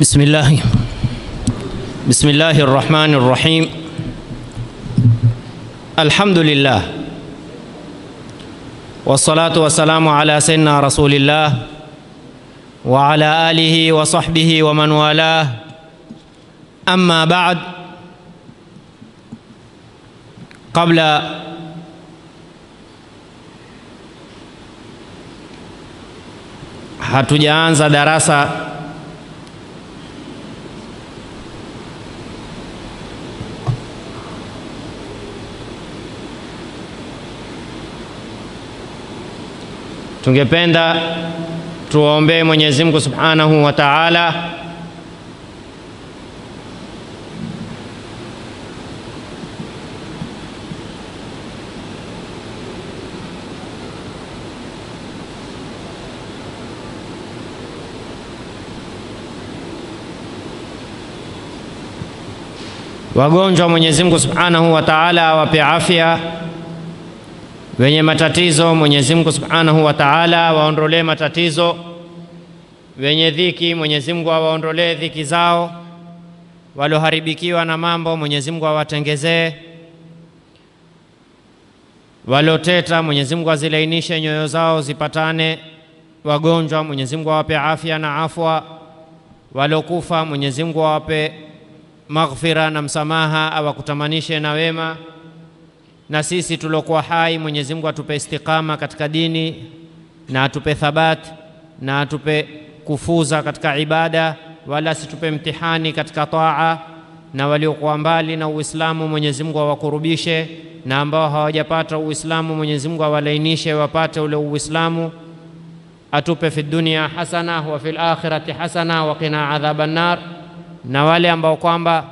بسم الله بسم الله الرحمن الرحيم الحمد لله والصلاة والسلام على سيدنا رسول الله وعلى آله وصحبه ومن والاه أما بعد قبل hatujaanza darasa tungependa tuwaombee Mwenyezi Mungu Subhanahu wa Ta'ala wagonjwa Mwenyezi Mungu Subhanahu wa Ta'ala awape afya, wenye matatizo Mwenyezi Mungu Subhanahu wa Ta'ala waondolee matatizo, wenye dhiki Mwenyezi Mungu awaondolee dhiki zao, walioharibikiwa na mambo Mwenyezi Mungu awatengezee, walioteta Mwenyezi Mungu azilainishe nyoyo zao zipatane, wagonjwa Mwenyezi Mungu awape afya na afwa, waliokufa Mwenyezi Mungu awape maghfira na msamaha, awakutamanishe na wema, na sisi tuliokuwa hai Mwenyezi Mungu atupe istiqama katika dini na atupe thabati na atupe kufuza katika ibada, wala situpe mtihani katika taa, na waliokuwa mbali na Uislamu Mwenyezi Mungu awakurubishe, na ambao hawajapata Uislamu Mwenyezi Mungu awalainishe wapate ule Uislamu. Atupe fi dunia hasana wa fil akhirati hasana wa qina adhaban nar na wale ambao kwamba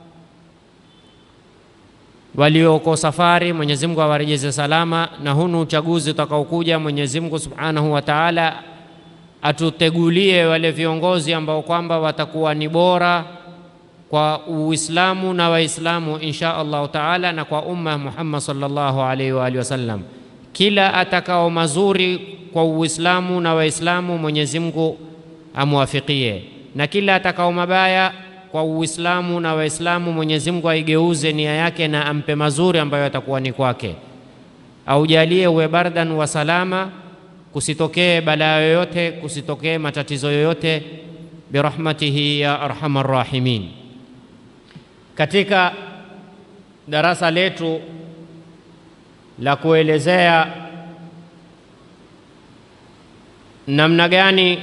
walioko safari Mwenyezi Mungu awarejeze salama, na hunu uchaguzi utakaokuja Mwenyezi Mungu Subhanahu wa Ta'ala atutegulie wale viongozi ambao kwamba watakuwa ni bora kwa Uislamu na Waislamu insha Allahu Ta'ala, na kwa umma Muhammad sallallahu alaihi wa alihi wasallam. Kila atakao mazuri kwa Uislamu na Waislamu Mwenyezi Mungu amwafikie, na kila atakao mabaya kwa Uislamu na Waislamu Mwenyezi Mungu aigeuze nia yake na ampe mazuri ambayo yatakuwa ni kwake, aujalie uwe bardan wa salama, kusitokee balaa yoyote, kusitokee matatizo yoyote, birahmatihi ya arhamar rahimin. Katika darasa letu la kuelezea namna gani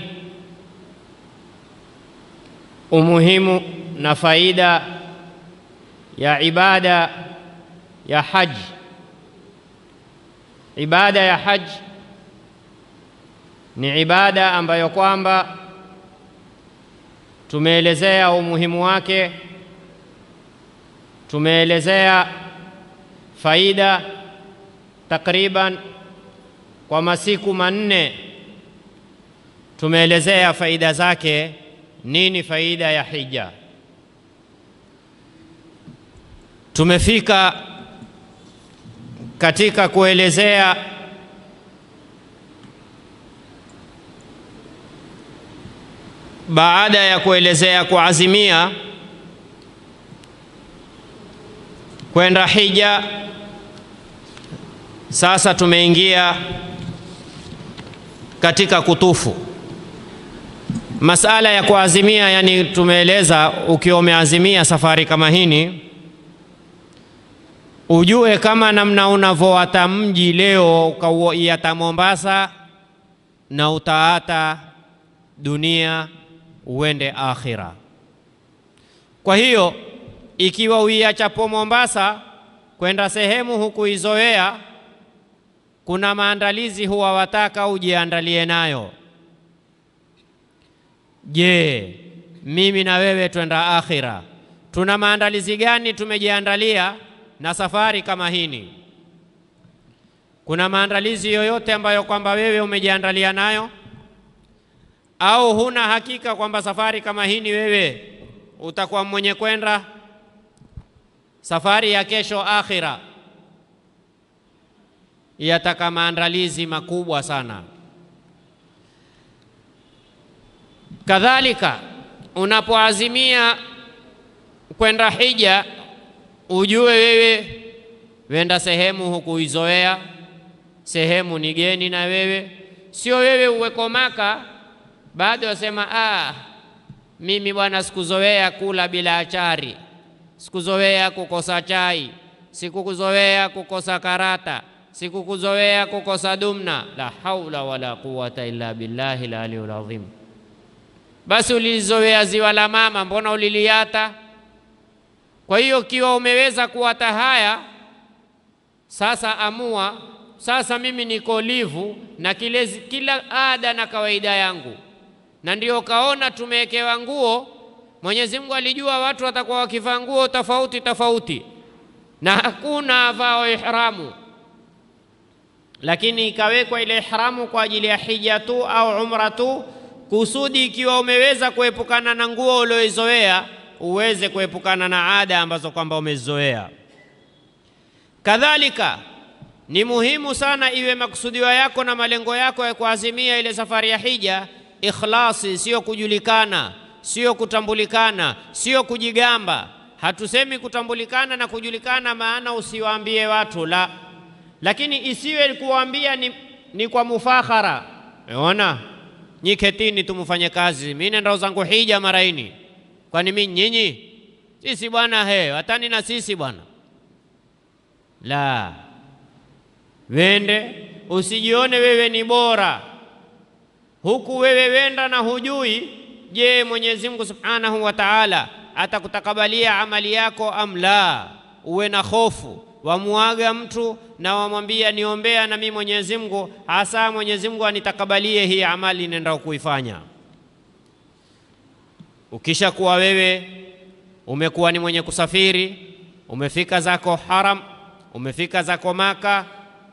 umuhimu na faida ya ibada ya haji. Ibada ya haji ni ibada ambayo kwamba tumeelezea umuhimu wake, tumeelezea faida takriban kwa masiku manne, tumeelezea faida zake. Nini faida ya hija? Tumefika katika kuelezea baada ya kuelezea kuazimia kwenda hija, sasa tumeingia katika kutufu Masala ya kuazimia, yani tumeeleza, ukiwa umeazimia safari kama hini, ujue kama namna unavyoata mji leo ukauiata Mombasa na utaata dunia uende akhira. Kwa hiyo ikiwa uiachapo Mombasa kwenda sehemu hukuizoea, kuna maandalizi huwa wataka ujiandalie nayo. Je, mimi na wewe twenda akhira, tuna maandalizi gani tumejiandalia na safari kama hini? Kuna maandalizi yoyote ambayo kwamba wewe umejiandalia nayo, au huna hakika kwamba safari kama hini wewe utakuwa mwenye kwenda safari ya kesho akhira? Yataka maandalizi makubwa sana. Kadhalika unapoazimia kwenda hija, ujue wewe wenda sehemu hukuizoea, sehemu ni geni na wewe, sio wewe uweko Maka bado wasema ah, mimi bwana sikuzoea kula bila achari, sikuzoea kukosa chai, sikukuzoea kukosa karata, sikukuzoea kukosa dumna. La haula wala quwata illa billahi laliyul azim. Basi ulizoea ziwa la mama, mbona uliliata? Kwa hiyo kiwa umeweza kuwata haya sasa, amua sasa, mimi niko livu na kile, kila ada na kawaida yangu na ndio kaona tumewekewa nguo. Mwenyezi Mungu alijua watu watakuwa wakivaa nguo tofauti tofauti, na hakuna avao ihramu, lakini ikawekwa ile ihramu kwa ajili ya hija tu au umra tu, kusudi ikiwa umeweza kuepukana na nguo ulioizoea uweze kuepukana na ada ambazo kwamba umezoea. Kadhalika ni muhimu sana iwe makusudio yako na malengo yako ya kuazimia ile safari ya hija Ikhlasi, sio kujulikana, sio kutambulikana, sio kujigamba. Hatusemi kutambulikana na kujulikana, maana usiwaambie watu la, lakini isiwe kuwaambia ni, ni kwa mufakhara. Umeona, nyiketini tumufanye kazi, mimi nenda zangu hija maraini, kwani mimi nyinyi sisi bwana, he watani na sisi bwana. La, wende usijione wewe ni bora huku wewe wenda na hujui, je, Mwenyezi Mungu Subhanahu wa Ta'ala atakutakabalia amali yako am la? Uwe na hofu, wamuaga mtu na wamwambia niombea na mimi Mwenyezi Mungu, hasa Mwenyezi Mungu anitakabalie hii amali nenda kuifanya. Ukisha kuwa wewe umekuwa ni mwenye kusafiri, umefika zako haram, umefika zako Maka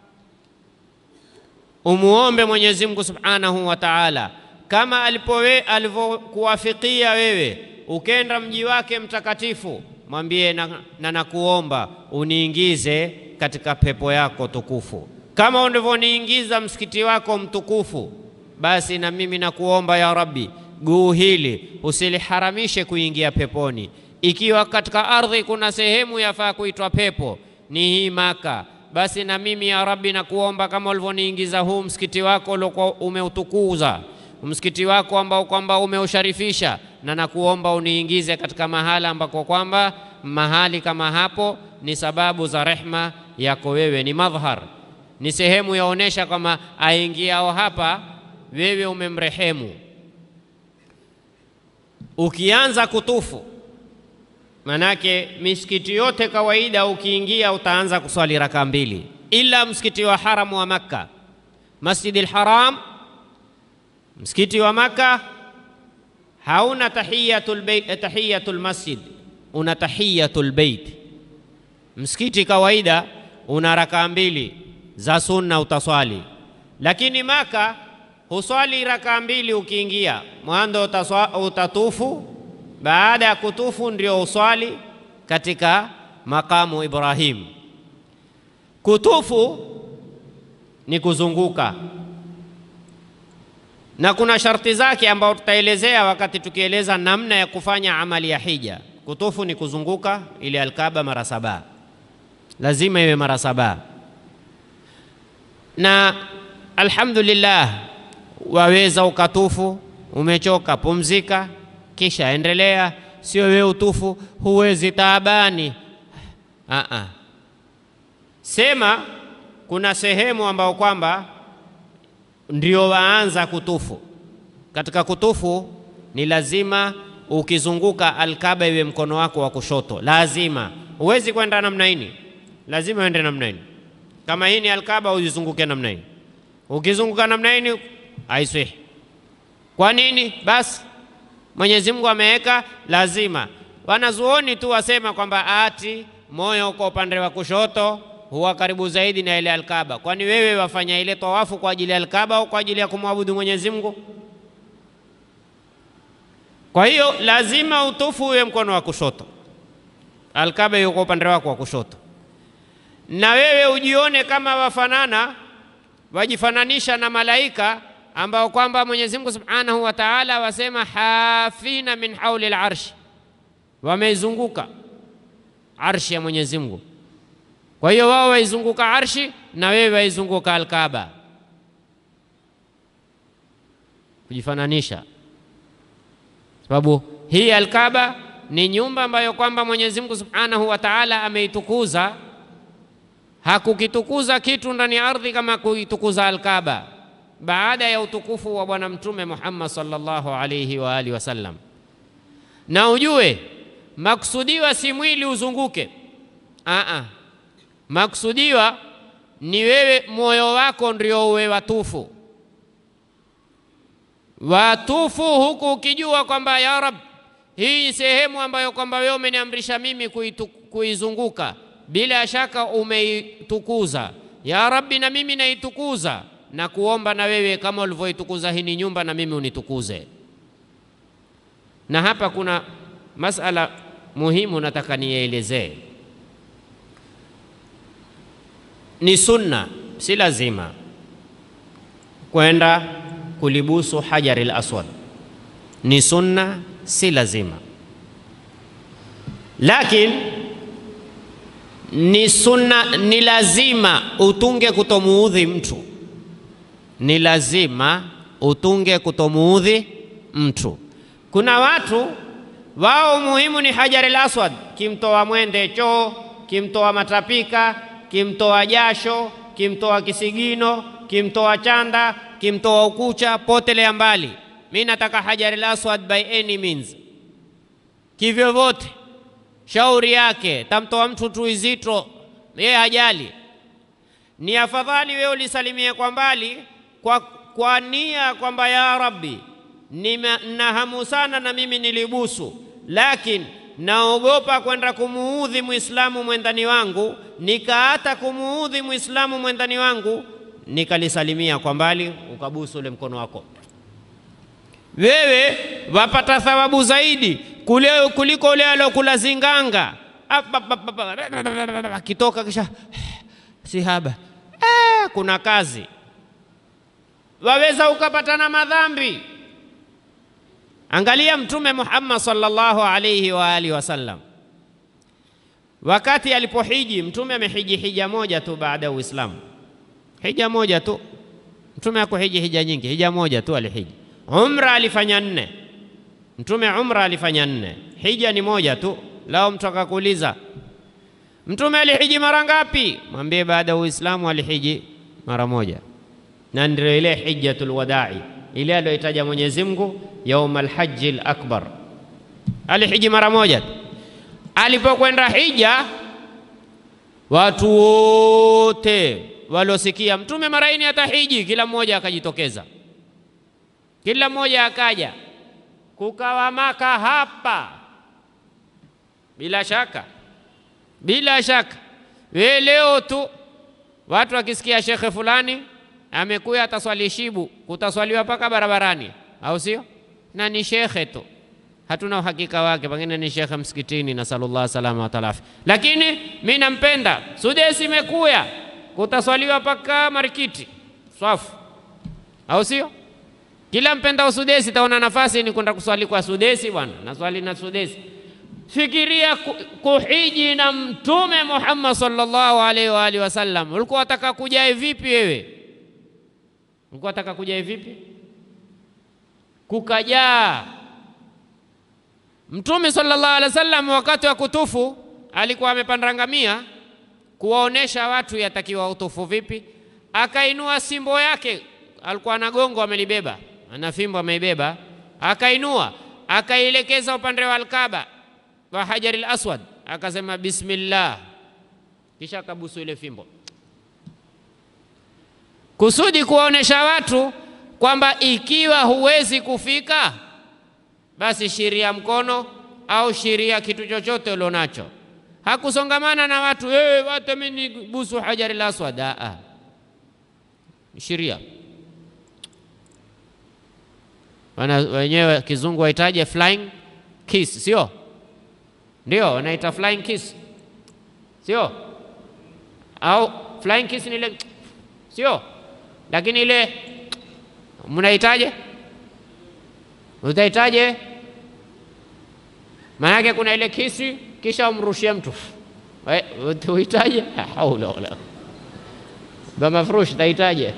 umuombe Mwenyezi Mungu Subhanahu wa Ta'ala, kama alivyokuwafikia wewe ukenda mji wake mtakatifu, mwambie na, na nakuomba uniingize katika pepo yako tukufu, kama ulivyoniingiza msikiti wako mtukufu, basi na mimi nakuomba ya Rabbi, guu hili usiliharamishe kuingia peponi. Ikiwa katika ardhi kuna sehemu yafaa kuitwa pepo, ni hii Maka basi na mimi ya Rabbi nakuomba kama ulivyoniingiza huu msikiti wako uliokuwa umeutukuza, msikiti wako ambao kwamba umeusharifisha, na nakuomba uniingize katika mahala ambako kwamba mahali kama hapo ni sababu za rehma yako wewe, ni madhhar, ni sehemu yaonesha kama aingiao hapa wewe umemrehemu. Ukianza kutufu Manake misikiti yote kawaida ukiingia utaanza kuswali raka mbili, ila msikiti wa haramu wa Makka, Masjidil Haram, msikiti wa Makka hauna tahiyatul bait, tahiyatul masjid, una tahiyatul bait. Msikiti kawaida una raka mbili za sunna utaswali, lakini Makka huswali raka mbili ukiingia, mwanzo utatufu baada ya kutufu ndio uswali katika makamu Ibrahim. Kutufu ni kuzunguka, na kuna sharti zake ambao tutaelezea wakati tukieleza namna ya kufanya amali ya hija. Kutufu ni kuzunguka ile Alkaba mara saba, lazima iwe mara saba, na alhamdulillah waweza ukatufu, umechoka, pumzika kisha endelea, sio wewe utufu huwezi taabani. Aa, sema kuna sehemu ambao kwamba ndio waanza kutufu. Katika kutufu ni lazima ukizunguka Alkaba iwe mkono wako wa kushoto, lazima. Huwezi kwenda namna hii, lazima uende namna hii. Kama hii ni Alkaba, uzizunguke namna hii. Ukizunguka namna hii haiswihi. Kwa nini? Basi Mwenyezi Mungu ameweka lazima. Wanazuoni tu wasema kwamba ati moyo uko upande wa kushoto huwa karibu zaidi na ile Alkaba. Kwani wewe wafanya ile tawafu kwa ajili ya Alkaba au kwa ajili ya kumwabudu Mwenyezi Mungu? Kwa hiyo lazima utufu uwe mkono wa kushoto, Alkaba yuko upande wako wa kushoto, na wewe ujione kama wafanana, wajifananisha na malaika ambao kwamba Mwenyezi Mungu Subhanahu wa Ta'ala wasema hafina min hauli al-arsh, wameizunguka arshi ya Mwenyezi Mungu. Kwa hiyo wao waizunguka arshi na wewe waizunguka Al-Kaaba, kujifananisha, sababu hii Al-Kaaba ni nyumba ambayo kwamba Mwenyezi Mungu Subhanahu wa Ta'ala ameitukuza. Hakukitukuza kitu ndani ya ardhi kama kuitukuza Al-Kaaba baada ya utukufu wa Bwana Mtume Muhammad sallallahu alayhi wa alihi wasallam. Na ujue maksudiwa si mwili uzunguke, aa, maksudiwa ni wewe, moyo wako ndio uwe watufu, watufu huku ukijua kwamba ya Rab, hii sehemu ambayo kwamba wewe umeniamrisha mimi kuitu, kuizunguka bila shaka umeitukuza ya Rabbi, na mimi naitukuza na kuomba na wewe kama ulivyoitukuza hii nyumba, na mimi unitukuze. Na hapa kuna masala muhimu nataka nielezee. Ni sunna, si lazima kwenda kulibusu hajaril aswad, ni sunna, si lazima, lakini ni sunna, ni lazima utunge kutomuudhi mtu ni lazima utunge kutomuudhi mtu. Kuna watu wao muhimu ni hajaril aswad, kimtoa mwende choo, kimtoa matapika, kimtoa jasho, kimtoa kisigino, kimtoa chanda, kimtoa ukucha, potelea mbali. Mi nataka hajaril aswad by any means, kivyovyote. Shauri yake tamtoa mtu tuizito, yeye hajali. Ni afadhali wewe ulisalimie kwa mbali kwa, kwa nia kwamba ya Rabbi, nina hamu sana na mimi nilibusu, lakini naogopa kwenda kumuudhi Muislamu mwendani wangu, nikaata kumuudhi Muislamu mwendani wangu, nikalisalimia kwa mbali, ukabusu ule mkono wako, wewe wapata thawabu zaidi kule kuliko ule alokula zinganga akitoka kisha sihaba. Eh, kuna kazi waweza ukapatana madhambi. Angalia Mtume Muhammad sallallahu alayhi wa alihi wasallam, wakati alipohiji Mtume amehiji hija moja tu baada ya Uislamu, hija moja tu. Mtume hakuhiji hija nyingi, hija moja tu alihiji. Umra alifanya nne, Mtume umra alifanya nne, hija ni moja tu. Lao mtu akakuuliza Mtume alihiji mara ngapi? Mwambie baada ya Uislamu alihiji mara moja na ndio ile hijjatul wadai ile aliyoitaja Mwenyezi Mungu yaumul hajjil akbar, alihiji mara moja. Alipokwenda hija, watu wote waliosikia mtume mara ini atahiji, kila mmoja akajitokeza, kila mmoja akaja, kukawa Maka hapa. Bila shaka, bila shaka, we leo tu watu wakisikia shekhe fulani amekuya ataswali shibu, kutaswaliwa mpaka barabarani, au sio? Na ni shekhe tu, hatuna uhakika wake, pengine ni shekhe msikitini, nasalullah salama watalafi. Lakini mi nampenda Sudesi, imekuya kutaswaliwa mpaka marikiti swafu, au sio? Kila mpenda Usudesi taona nafasi ni kwenda kuswali kwa Sudesi, bwana naswali na Sudesi. Fikiria kuhiji na Mtume Muhammad sallallahu alaihi wa alihi wasallam, ulikuwa wataka kujae vipi wewe? Ulikuwa wataka kujae vipi? Kukajaa. Mtume sallallahu alaihi wasallam wakati wa kutufu alikuwa amepanda ngamia kuwaonesha watu yatakiwa utufu vipi. Akainua simbo yake, alikuwa na gongo amelibeba, ana fimbo ameibeba, akainua akaielekeza upande wa Alkaba wa Hajaril Aswad, akasema bismillah, kisha akabusu ile fimbo kusudi kuwaonesha watu kwamba ikiwa huwezi kufika basi shiria mkono au shiria kitu chochote ulionacho. Hakusongamana na watu hey, watu mimi busu Hajaril Aswad, a shiria wana wenyewe kizungu waitaje flying kiss, sio ndio? Wanaita flying kiss, sio? Au flying kiss ni ile, sio? Lakini ile mnahitaje? Utahitaje? Maanake kuna ile kisi, kisha umrushie mtu uhitaje? haula wala bamafrush tahitaje?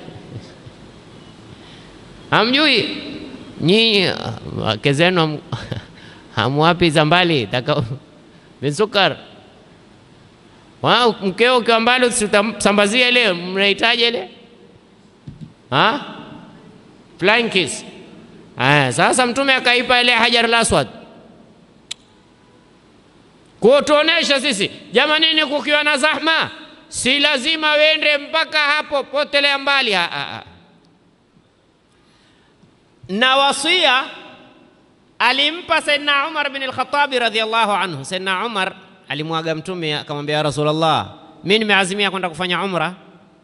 Hamjui nyinyi wake zenu hamwapi za mbali taka bisukar mkeo ukiwa mbali utamsambazia ile, mnahitaji ile flying kiss. Aya, sasa Mtume akaipa ile hajar al-aswad kutuonesha sisi, jamanini, kukiwa na zahma si lazima wende mpaka hapo, potelea mbali ha, ha, ha. Na wasia alimpa Saidna Umar bin al-Khattabi radhiyallahu anhu. Saidna Umar alimwaga Mtume akamwambia, ya Rasulullah, mimi nimeazimia kwenda kufanya umra.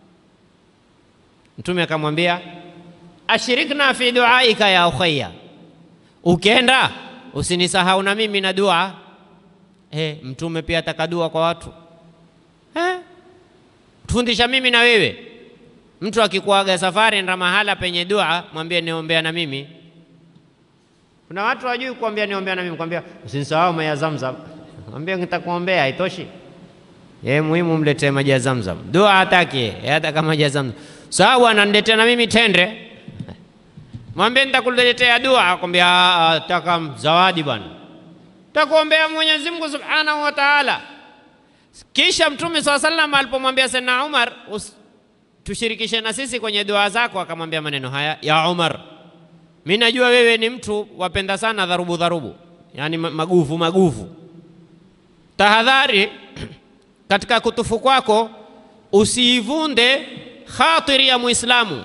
Mtume akamwambia, ashirikna fi duaika ya ukhayya, ukenda usinisahau na mimi na dua. Hey, Mtume pia ataka dua kwa watu hey. Tufundisha mimi na wewe. Mtu akikuaga safari enda mahala penye dua, mwambie niombea na mimi. Kuna watu wajui kuambia niombea na mimi, kwambia usinisahau maji ya Zamzam. Mwambie nitakuombea, haitoshi. Yeye muhimu mletee maji ya Zamzam. Dua hataki, hata kama maji ya Zamzam. Sawa, ananiletea na mimi tende. Mwambie nitakuletea dua, akwambia nataka zawadi bwana. Takuombea Mwenyezi Mungu Subhanahu wa Ta'ala. Kisha Mtume swalla sallam alipomwambia Sayyidina Umar tushirikishe na sisi kwenye dua zako, akamwambia maneno haya, ya Umar, mimi najua wewe ni mtu wapenda sana dharubu dharubu, yani maguvu maguvu. Tahadhari katika kutufu kwako, usiivunde khatiri ya Muislamu,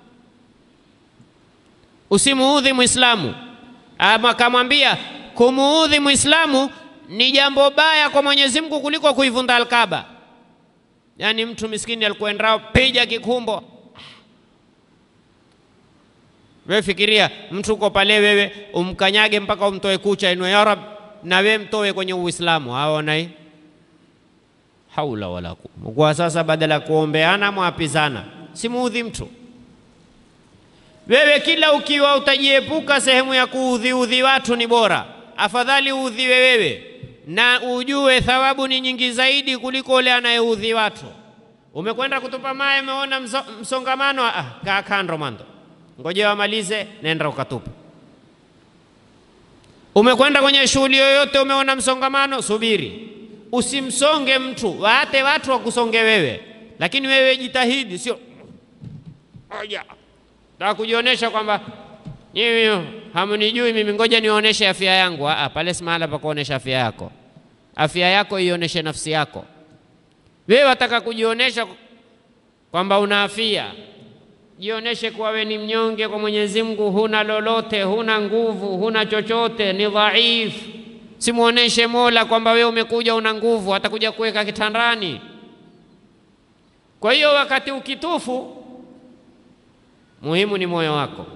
usimuudhi Muislamu. Akamwambia kumuudhi Muislamu ni jambo baya kwa Mwenyezi Mungu kuliko kuivunda Alkaba. Yaani mtu miskini alikuendao pija kikumbo. Wewe fikiria, mtu uko pale, wewe umkanyage mpaka umtoe kucha, inwe ya Rab, na wewe mtoe kwenye Uislamu. Haona hii haula wala quwwata. Kwa sasa badala ya kuombeana mwapizana, simuudhi mtu wewe. Kila ukiwa utajiepuka sehemu ya kuudhiudhi watu ni bora, afadhali uudhiwe wewe na ujue thawabu ni nyingi zaidi kuliko ule anayeudhi watu. Umekwenda kutupa mawe, umeona mso, msongamano, ah, kaa kando mando, ngoja wamalize, nenda ukatupa. Umekwenda kwenye shughuli yoyote, umeona msongamano, subiri, usimsonge mtu, waate watu wakusonge wewe, lakini wewe jitahidi, sio oja taka kujionyesha kwamba nyinyi hamnijui mimi, ngoja nionyeshe afya yangu. Ah, pale si mahala pa kuonyesha afya yako. Afya yako ionyeshe nafsi yako. Wewe wataka kujionyesha kwamba una afya, jionyeshe kuwa wewe ni mnyonge kwa Mwenyezi Mungu, huna lolote, huna nguvu, huna chochote, ni dhaifu. Simuoneshe Mola kwamba wewe umekuja una nguvu, atakuja kuweka kitandani. Kwa hiyo wakati ukitufu, muhimu ni moyo wako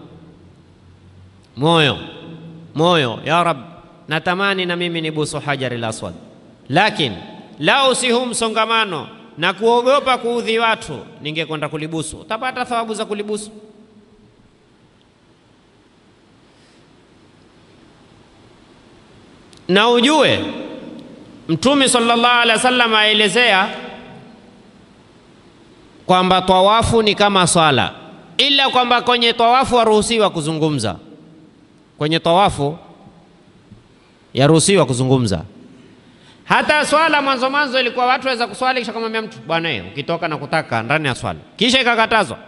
moyo moyo, ya Rab, natamani na mimi nibusu hajari laswad, lakini lao si huu msongamano na kuogopa kuudhi watu, ningekwenda kulibusu. Utapata thawabu za kulibusu. Na ujue Mtume sallallahu alaihi wasallam aelezea kwamba tawafu ni kama swala, ila kwamba kwenye tawafu waruhusiwa kuzungumza kwenye tawafu yaruhusiwa kuzungumza. Hata swala mwanzo mwanzo ilikuwa watu waweza kuswali, kisha kumwambia mtu bwana, ukitoka na kutaka ndani ya swala, kisha ikakatazwa.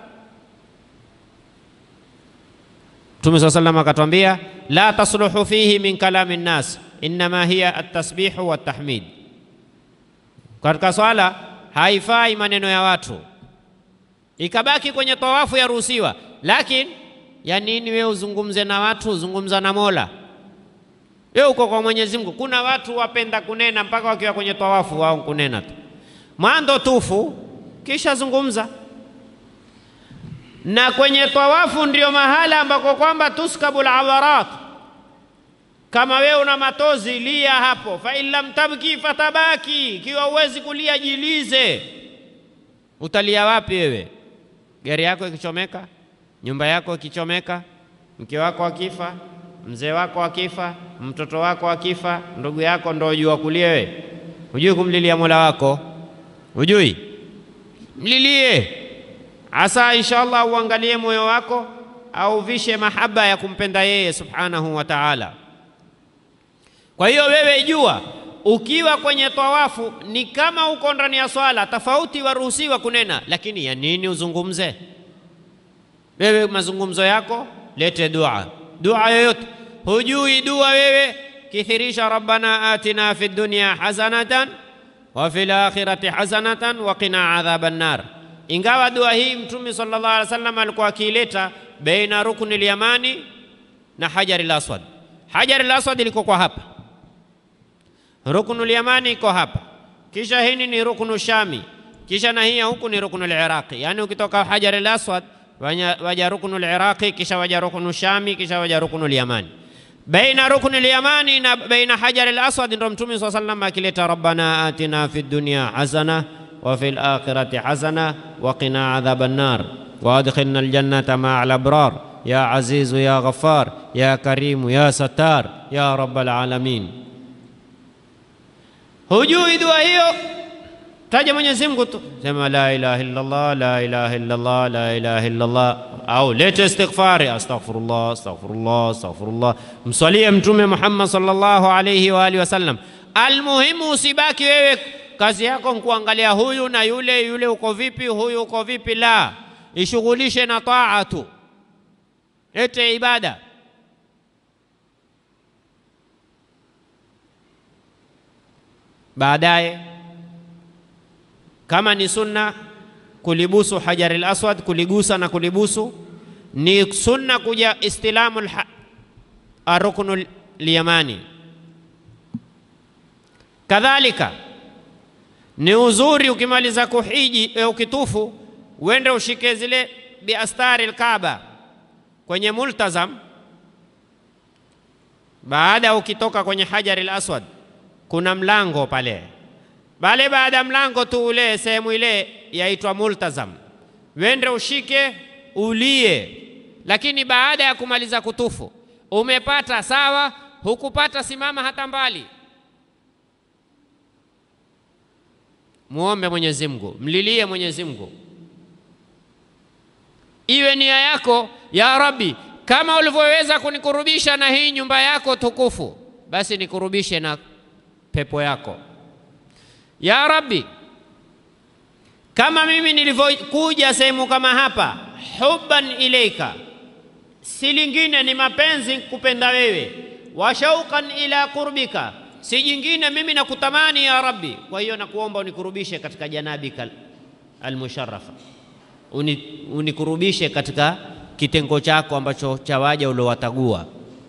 Mtume saa salam akatwambia, la tasluhu fihi min kalami nnas innama hiya atasbihu watahmid, katika swala haifai maneno ya watu. Ikabaki kwenye tawafu yaruhusiwa, lakini ya nini wewe uzungumze na watu? Zungumza na Mola. Wewe uko kwa Mwenyezi Mungu. Kuna watu wapenda kunena mpaka wakiwa kwenye tawafu wao kunena tu, mwanzo tufu kisha zungumza. Na kwenye tawafu ndio mahala ambako kwamba tuskabul awarat. Kama wewe una matozi, lia hapo. Fa in lam tabki fatabaki, ikiwa uwezi kulia jilize. Utalia wapi wewe? Gari yako ikichomeka nyumba yako ikichomeka, mke wako akifa, mzee wako akifa, mtoto wako akifa, ndugu yako ndo jua kulia wewe? Hujui kumlilia mola wako? Hujui? Mlilie, asa inshallah uangalie moyo wako au vishe mahaba ya kumpenda yeye subhanahu wa ta'ala. Kwa hiyo wewe jua, ukiwa kwenye tawafu ni kama uko ndani ya swala, tofauti waruhusiwa kunena, lakini ya nini uzungumze? Wewe mazungumzo yako lete dua, dua yoyote. Hujui dua wewe, kithirisha rabbana atina fi dunya hasanatan wa fil akhirati hasanatan wa qina adhaban nar. Ingawa dua hii Mtume sallallahu alaihi wasallam alikuwa akiileta baina rukni lyamani na hajari laswad. Hajari laswad liko kwa hapa, ruknu lyamani iko hapa, kisha hini ni ruknu shami, kisha na hii huku ni ruknu liraqi. Yani ukitoka hajari laswad waja ruknu liraqi, kisha waja ruknu shami, kisha waja ruknu lyamani. Baina rukni lyamani na baina hajari laswad ndo Mtume saa sallam akileta rabbana atina fi dunya hasana wa fil akhirati hasana wa qina adhaban nar وادخلنا الجنة مع الأبرار يا عزيز يا غفار يا كريم يا ستار يا رب العالمين hujui dua hiyo taja Mwenyezi Mungu tu, sema la ilaha illallah la ilaha illallah la ilaha illallah, au lete istighfari, astaghfirullah astaghfirullah astaghfirullah, mswalie Mtume Muhammad sallallahu alayhi wa alihi wasallam. Almuhimu usibaki wewe kazi yako nkuangalia huyu na yule, yule uko vipi, huyu uko vipi, la ishughulishe na taa tu, lete ibada. Baadaye kama ni sunna kulibusu hajari al-aswad, kuligusa na kulibusu, ni sunna kuja istilamu aruknu lyamani. Kadhalika ni uzuri ukimaliza kuhiji, e, ukitufu uende ushike zile biastari lkaaba kwenye multazam. Baada ukitoka kwenye hajari laswad, kuna mlango pale pale. Baada ya mlango tu ule sehemu ile yaitwa multazam, wende ushike ulie. Lakini baada ya kumaliza kutufu umepata sawa, hukupata simama hata mbali, muombe Mwenyezi Mungu, mlilie Mwenyezi Mungu iwe nia yako, ya Rabbi, kama ulivyoweza kunikurubisha na hii nyumba yako tukufu, basi nikurubishe na pepo yako. Ya Rabbi, kama mimi nilivyokuja sehemu kama hapa, hubban ilaika, si lingine ni mapenzi kupenda wewe, wa shauqan ila qurbika, si jingine mimi nakutamani ya Rabbi. Kwa hiyo nakuomba unikurubishe katika janabika almusharafa Uni, unikurubishe katika kitengo chako ambacho cha waja uliowatagua.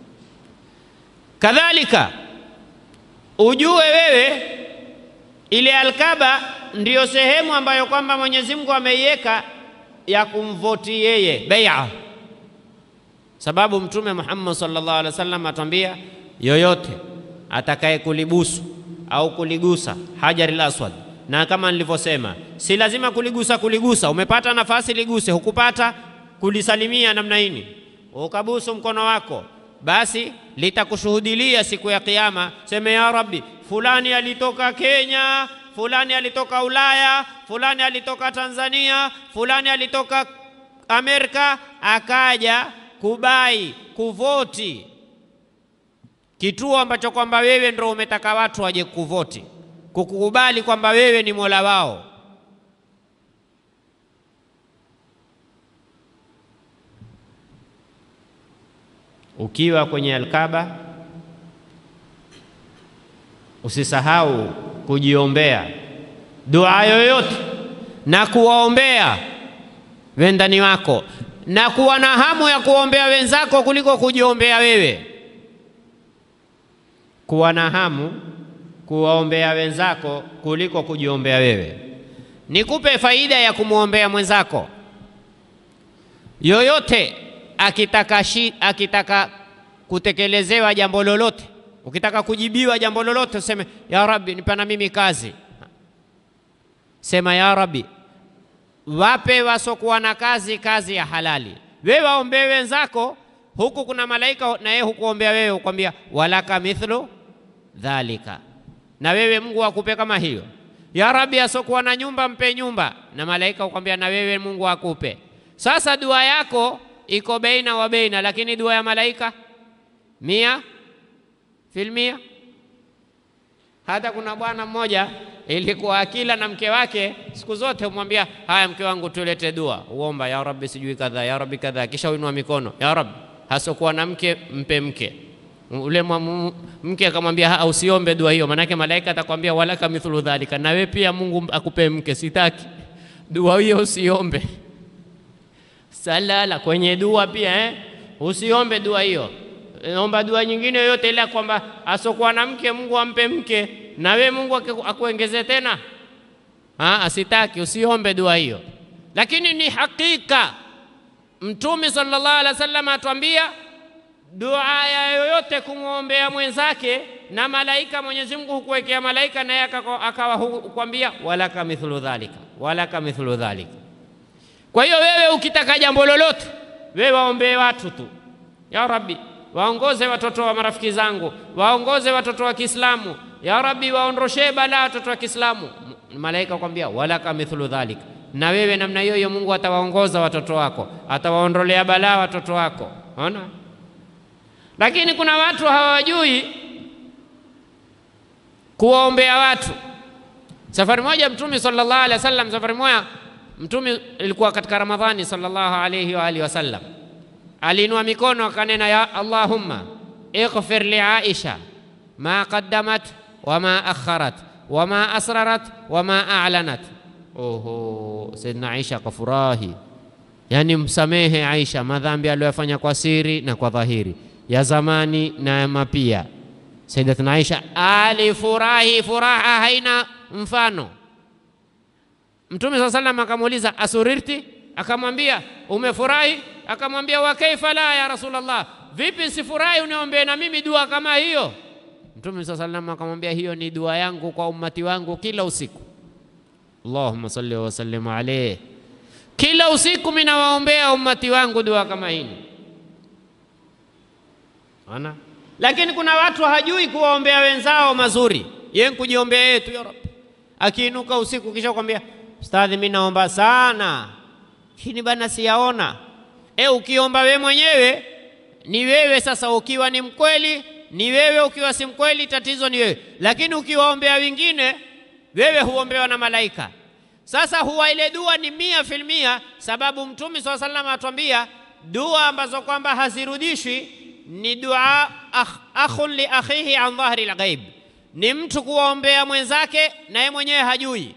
Kadhalika ujue wewe ile Alkaba ndiyo sehemu ambayo kwamba Mwenyezi Mungu ameiweka ya kumvoti yeye bai'a, sababu Mtume Muhammad sallallahu alaihi wasallam atwambia, yoyote atakaye kulibusu au kuligusa Hajaril Aswad na kama nilivyosema, si lazima kuligusa kuligusa. Umepata nafasi liguse, hukupata kulisalimia namna hini, ukabusu mkono wako, basi litakushuhudilia siku ya Kiyama. Seme ya Rabbi, fulani alitoka Kenya, fulani alitoka Ulaya, fulani alitoka Tanzania, fulani alitoka Amerika, akaja kubai kuvoti kituo ambacho kwamba wewe ndo umetaka watu waje kuvoti kukukubali kwamba wewe ni mola wao. Ukiwa kwenye Alkaba usisahau kujiombea dua yoyote na kuwaombea wendani wako na kuwa na hamu ya kuombea wenzako kuliko kujiombea wewe. Kuwa na hamu kuwaombea wenzako kuliko kujiombea wewe. Nikupe faida ya kumwombea mwenzako yoyote. Akitaka, shi, akitaka kutekelezewa jambo lolote, ukitaka kujibiwa jambo lolote, useme ya Rabbi, nipana mimi kazi. Sema ya Rabbi, wape wasokuwa na kazi kazi ya halali, wewe waombee wenzako, huku kuna malaika na yeye hukuombea wewe, ukwambia walaka mithlu dhalika, na wewe Mungu akupe kama hiyo. Ya Rabbi, asokuwa na nyumba mpe nyumba, na malaika ukwambia na wewe Mungu akupe. Sasa dua yako iko baina wa baina, lakini dua ya malaika mia filmia. Hata kuna bwana mmoja ilikuwa akila na mke wake siku zote humwambia, haya mke wangu, tulete dua, uomba ya Rabbi sijui kadhaa, ya Rabbi kadhaa, kisha uinua mikono, ya Rabbi, hasokuwa na mke mpe mke. Ule mke akamwambia, usiombe dua hiyo, maanake malaika atakwambia walaka mithlu dhalika, na wewe pia Mungu akupe mke, sitaki dua hiyo, usiombe. Salala kwenye dua pia eh? Usiombe dua hiyo, omba dua nyingine yoyote ile kwamba asokuwa na mke Mungu ampe mke na we Mungu akuongeze tena. Ha, asitaki, usiombe dua hiyo, lakini ni hakika Mtume sallallahu alaihi wasallam atuambia dua ya yoyote kumwombea mwenzake na malaika, Mwenyezi Mungu hukuwekea malaika naye akawa hukwambia walaka mithlu dhalika, walaka mithlu dhalika. Kwa hiyo wewe ukitaka jambo lolote, wewe waombee watu tu, ya Rabbi, waongoze watoto wa marafiki zangu, waongoze watoto wa Kiislamu, ya Rabbi, waondoshe balaa watoto wa Kiislamu. Malaika kwambia walaka mithlu dhalika, na wewe namna hiyo hiyo Mungu atawaongoza watoto wako, atawaondolea balaa watoto wako. Ona, lakini kuna watu hawajui kuwaombea watu. Safari moja Mtume sallallahu alaihi wasallam, safari moja Mtume ilikuwa katika Ramadhani sallallahu alayhi wa alihi wasallam, aliinua mikono akanena, ya Allahumma ighfir li Aisha ma qaddamat wa ma akharat wa ma asrarat wa ma a'lanat. Oho, Sayyidina Aisha akafurahi, yani msamehe Aisha madhambi aliyofanya kwa siri na kwa dhahiri, ya zamani na mapia. Sayyidatuna Aisha alifurahi furaha haina mfano. Mtume saa salam akamuuliza asurirti, akamwambia umefurahi? Akamwambia wa kaifa la ya Rasulullah, vipi sifurahi uniombee na mimi dua kama hiyo? Mtume saa salam akamwambia hiyo ni dua yangu kwa ummati wangu kila usiku. Allahumma salli wa sallim alayhi, kila usiku mimi nawaombea ummati wangu dua kama hii. Ona, lakini kuna watu hajui kuwaombea wenzao mazuri, yeye kujiombea yetu ya Rabbi. Akiinuka usiku kisha kwambia Ustadhi, mimi naomba sana lakini bana siyaona. E, ukiomba we mwenyewe ni wewe sasa. Ukiwa ni mkweli ni wewe, ukiwa si mkweli tatizo ni wewe, lakini ukiwaombea wengine wewe huombewa na malaika. Sasa huwa ile dua ni mia filmia, sababu Mtume swalla sallam atuambia dua ambazo kwamba hazirudishwi ni dua akh, akhun li akhihi an dhahri lghaib, ni mtu kuwaombea mwenzake naye mwenyewe hajui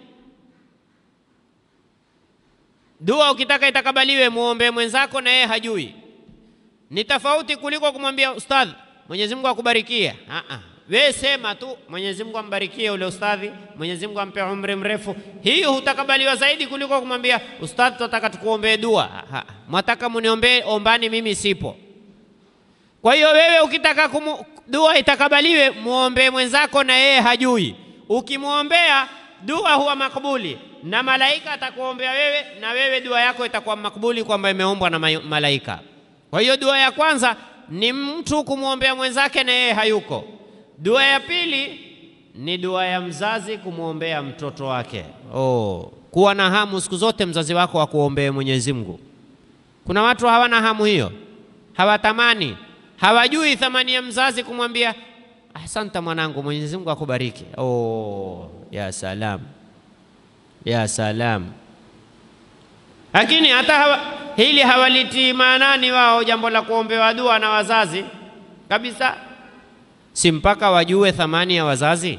Dua ukitaka itakabaliwe, muombe mwenzako na yeye hajui. Ni tofauti kuliko kumwambia ustadhi, Mwenyezi Mungu akubarikie. Ah, wewe sema tu Mwenyezi Mungu ambarikie ule ustadhi, Mwenyezi Mungu ampe umri mrefu. Hiyo hutakabaliwa zaidi kuliko kumwambia ustadhi, tunataka tukuombee dua. Mwataka muniombee, ombani, mimi sipo. Kwa hiyo wewe ukitaka kumu, dua itakabaliwe, muombee mwenzako na yeye hajui. Ukimwombea dua huwa makbuli na malaika atakuombea wewe, na wewe dua yako itakuwa makbuli kwamba imeombwa na malaika. Kwa hiyo dua ya kwanza ni mtu kumwombea mwenzake na yeye hayuko. Dua ya pili ni dua ya mzazi kumwombea mtoto wake. Oh, kuwa na hamu siku zote mzazi wako akuombee Mwenyezi Mungu. Kuna watu hawana hamu hiyo, hawatamani, hawajui thamani ya mzazi kumwambia asante mwanangu, Mwenyezi Mungu akubariki. Oh, ya salam ya salam. Lakini hata hawa, hili hawalitii maanani wao, jambo la kuombewa dua na wazazi kabisa. Si mpaka wajue thamani ya wazazi?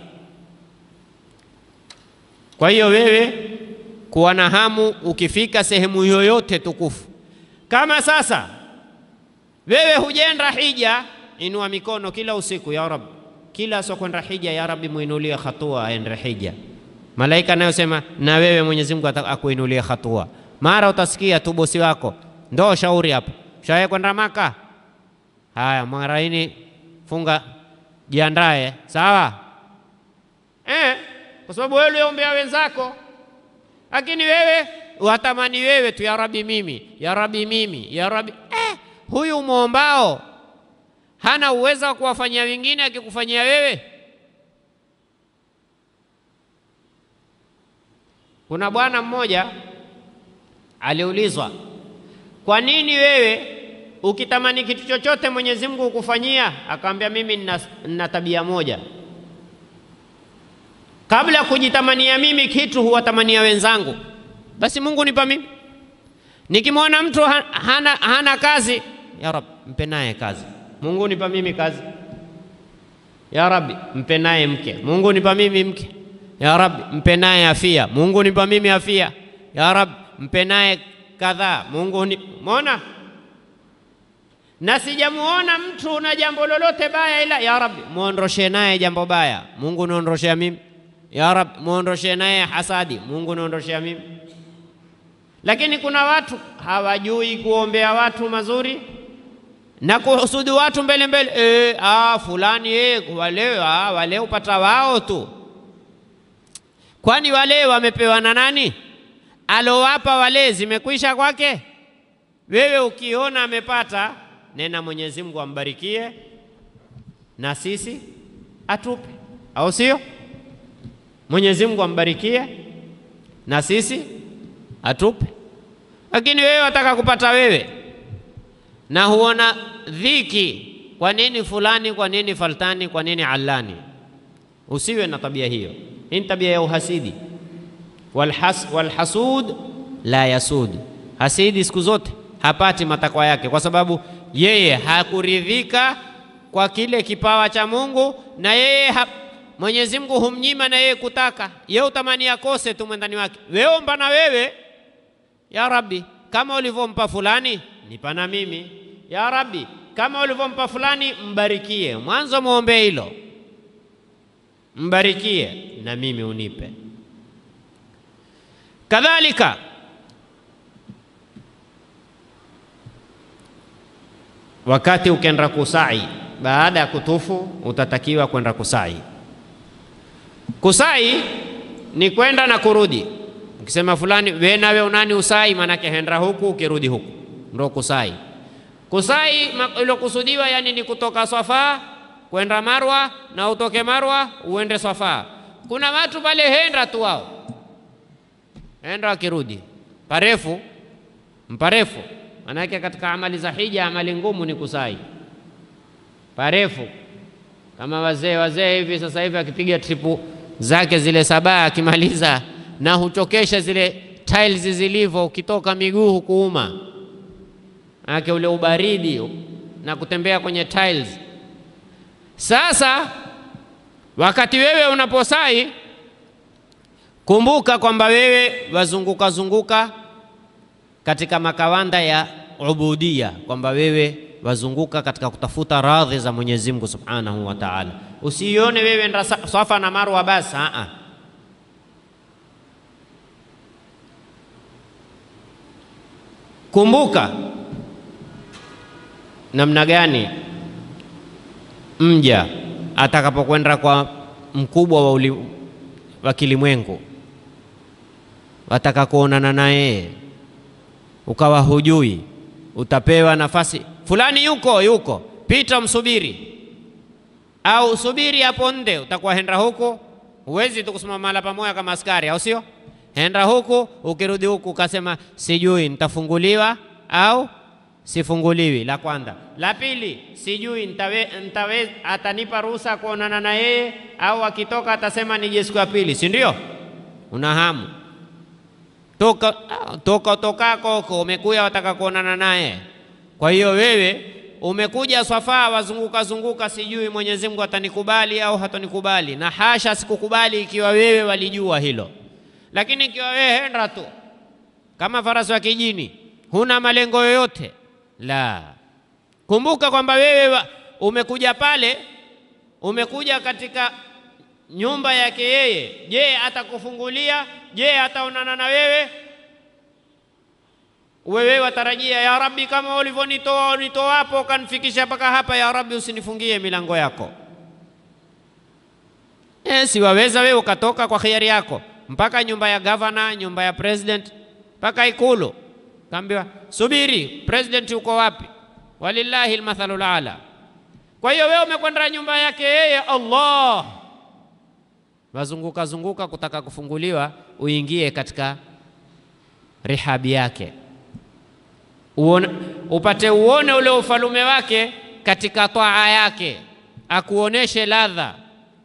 Kwa hiyo wewe kuwa na hamu, ukifika sehemu yoyote tukufu, kama sasa wewe hujenda hija, inua mikono kila usiku, ya Rabbi, kila asokwenda hija, ya Rabbi, muinulie hatua aende hija Malaika anayosema na wewe Mwenyezi Mungu akuinulie hatua. Mara utasikia tu bosi wako ndo shauri hapo, shawe kwenda Maka. Haya, mara hii funga, jiandae, sawa eh, kwa sababu wewe uliombea wenzako. Lakini wewe watamani wewe tu, ya Rabbi mimi, ya Rabbi mimi, ya Rabbi. Eh, huyu mwombao hana uwezo wa kuwafanyia wengine, akikufanyia wewe. Kuna bwana mmoja aliulizwa, kwa nini wewe ukitamani kitu chochote Mwenyezi Mungu hukufanyia? Akamwambia, mimi nina, nina tabia moja, kabla ya kujitamania mimi kitu huwatamania wenzangu. Basi Mungu nipa mimi. Nikimwona mtu ha- hana, hana kazi, ya Rabbi mpe naye kazi. Mungu nipa mimi kazi. Ya Rabbi mpe naye mke. Mungu nipa mimi mke. Ya Rabbi mpe naye afia. Mungu nipa mimi afia. Ya Rabbi mpe naye kadhaa. Mungu ni mona na sijamuona mtu na jambo lolote baya, ila ya Rabbi muondoshe naye jambo baya. Mungu niondoshea mimi. Ya Rabbi muondoshe naye hasadi. Mungu niondoshea mimi. Lakini kuna watu hawajui kuombea watu mazuri na kuhusudi watu mbele mbele. E, ah, fulani e, wale, ah, wale upata wao tu, kwani wale wamepewa na nani? Alowapa wale zimekwisha kwake. Wewe ukiona amepata, nena Mwenyezi Mungu ambarikie na sisi atupe, au sio? Mwenyezi Mungu ambarikie na sisi atupe. Lakini wewe wataka kupata wewe na huona dhiki, kwa nini fulani, kwa nini faltani, kwa nini allani? Usiwe na tabia hiyo. Hii ni tabia ya uhasidi. Walhas, walhasud la yasud, hasidi siku zote hapati matakwa yake, kwa sababu yeye hakuridhika kwa kile kipawa cha Mungu, na yeye ha, Mwenyezi Mungu humnyima na yeye kutaka, yeye utamani akose tu mwendani wake. Wewe omba na wewe ya Rabbi, kama ulivyompa fulani nipa na mimi. Ya Rabbi, kama ulivyompa fulani mbarikie. Mwanzo muombe hilo, mbarikie na mimi unipe. Kadhalika wakati ukenda kusai, baada ya kutufu utatakiwa kwenda kusai. Kusai ni kwenda na kurudi. Ukisema fulani we nawe unani usai, maanake henda huku ukirudi huku, ndo kusai. Kusai ilokusudiwa yani ni kutoka Swafa kwenda Marwa na utoke Marwa uende Swafa. Kuna watu pale henda tu wao henda wakirudi parefu mparefu, maanake katika amali za hija amali ngumu ni kusai parefu, kama wazee wazee hivi sasa hivi akipiga tripu zake zile saba akimaliza na huchokesha zile tiles zilivyo, ukitoka miguu kuuma, ake ule ubaridi na kutembea kwenye tiles. Sasa wakati wewe unaposai, kumbuka kwamba wewe wazunguka zunguka katika makawanda ya ubudia, kwamba wewe wazunguka katika kutafuta radhi za Mwenyezi Mungu Subhanahu wa Ta'ala. Usione wewe nda Safa na Marwa basi, a Kumbuka namna gani mja atakapokwenda kwa mkubwa wa, uli, wa kilimwengu, wataka kuonana naye, ukawa hujui, utapewa nafasi fulani, yuko yuko, pita msubiri, au subiri hapo nde, utakuwa henda huku, huwezi tu kusimama mahala pamoja kama askari, au sio? Henda huku ukirudi huku ukasema sijui nitafunguliwa au sifunguliwi. La kwanza. La pili, sijui ntawe, ntawe, atanipa ruhusa kuonana na yeye au akitoka atasema nije siku ya pili, si ndio? Una hamu toka toka tokako huko umekuja, wataka kuonana naye. Kwa hiyo wewe umekuja Swafaa, wazunguka zunguka, sijui Mwenyezi Mungu atanikubali au hatanikubali, na hasha, sikukubali ikiwa wewe walijua hilo lakini ikiwa wewe henda tu kama farasi wa kijini, huna malengo yoyote, la, kumbuka kwamba wewe umekuja pale, umekuja katika nyumba yake yeye. Je, atakufungulia? Je, ataonana na wewe? Wewe watarajia ya Rabbi, kama ulivyonitoa unitoa hapo ukanifikisha mpaka hapa, ya Rabbi, usinifungie milango yako. E, si waweza wewe ukatoka kwa khiari yako mpaka nyumba ya gavana, nyumba ya president, mpaka Ikulu, kaambiwa subiri, president uko wapi? Walillahi almathalul ala. Kwa hiyo wewe umekwenda nyumba yake yeye, Allah wazunguka zunguka kutaka kufunguliwa, uingie katika rihabi yake uone, upate uone ule ufalume wake katika taa yake, akuoneshe ladha.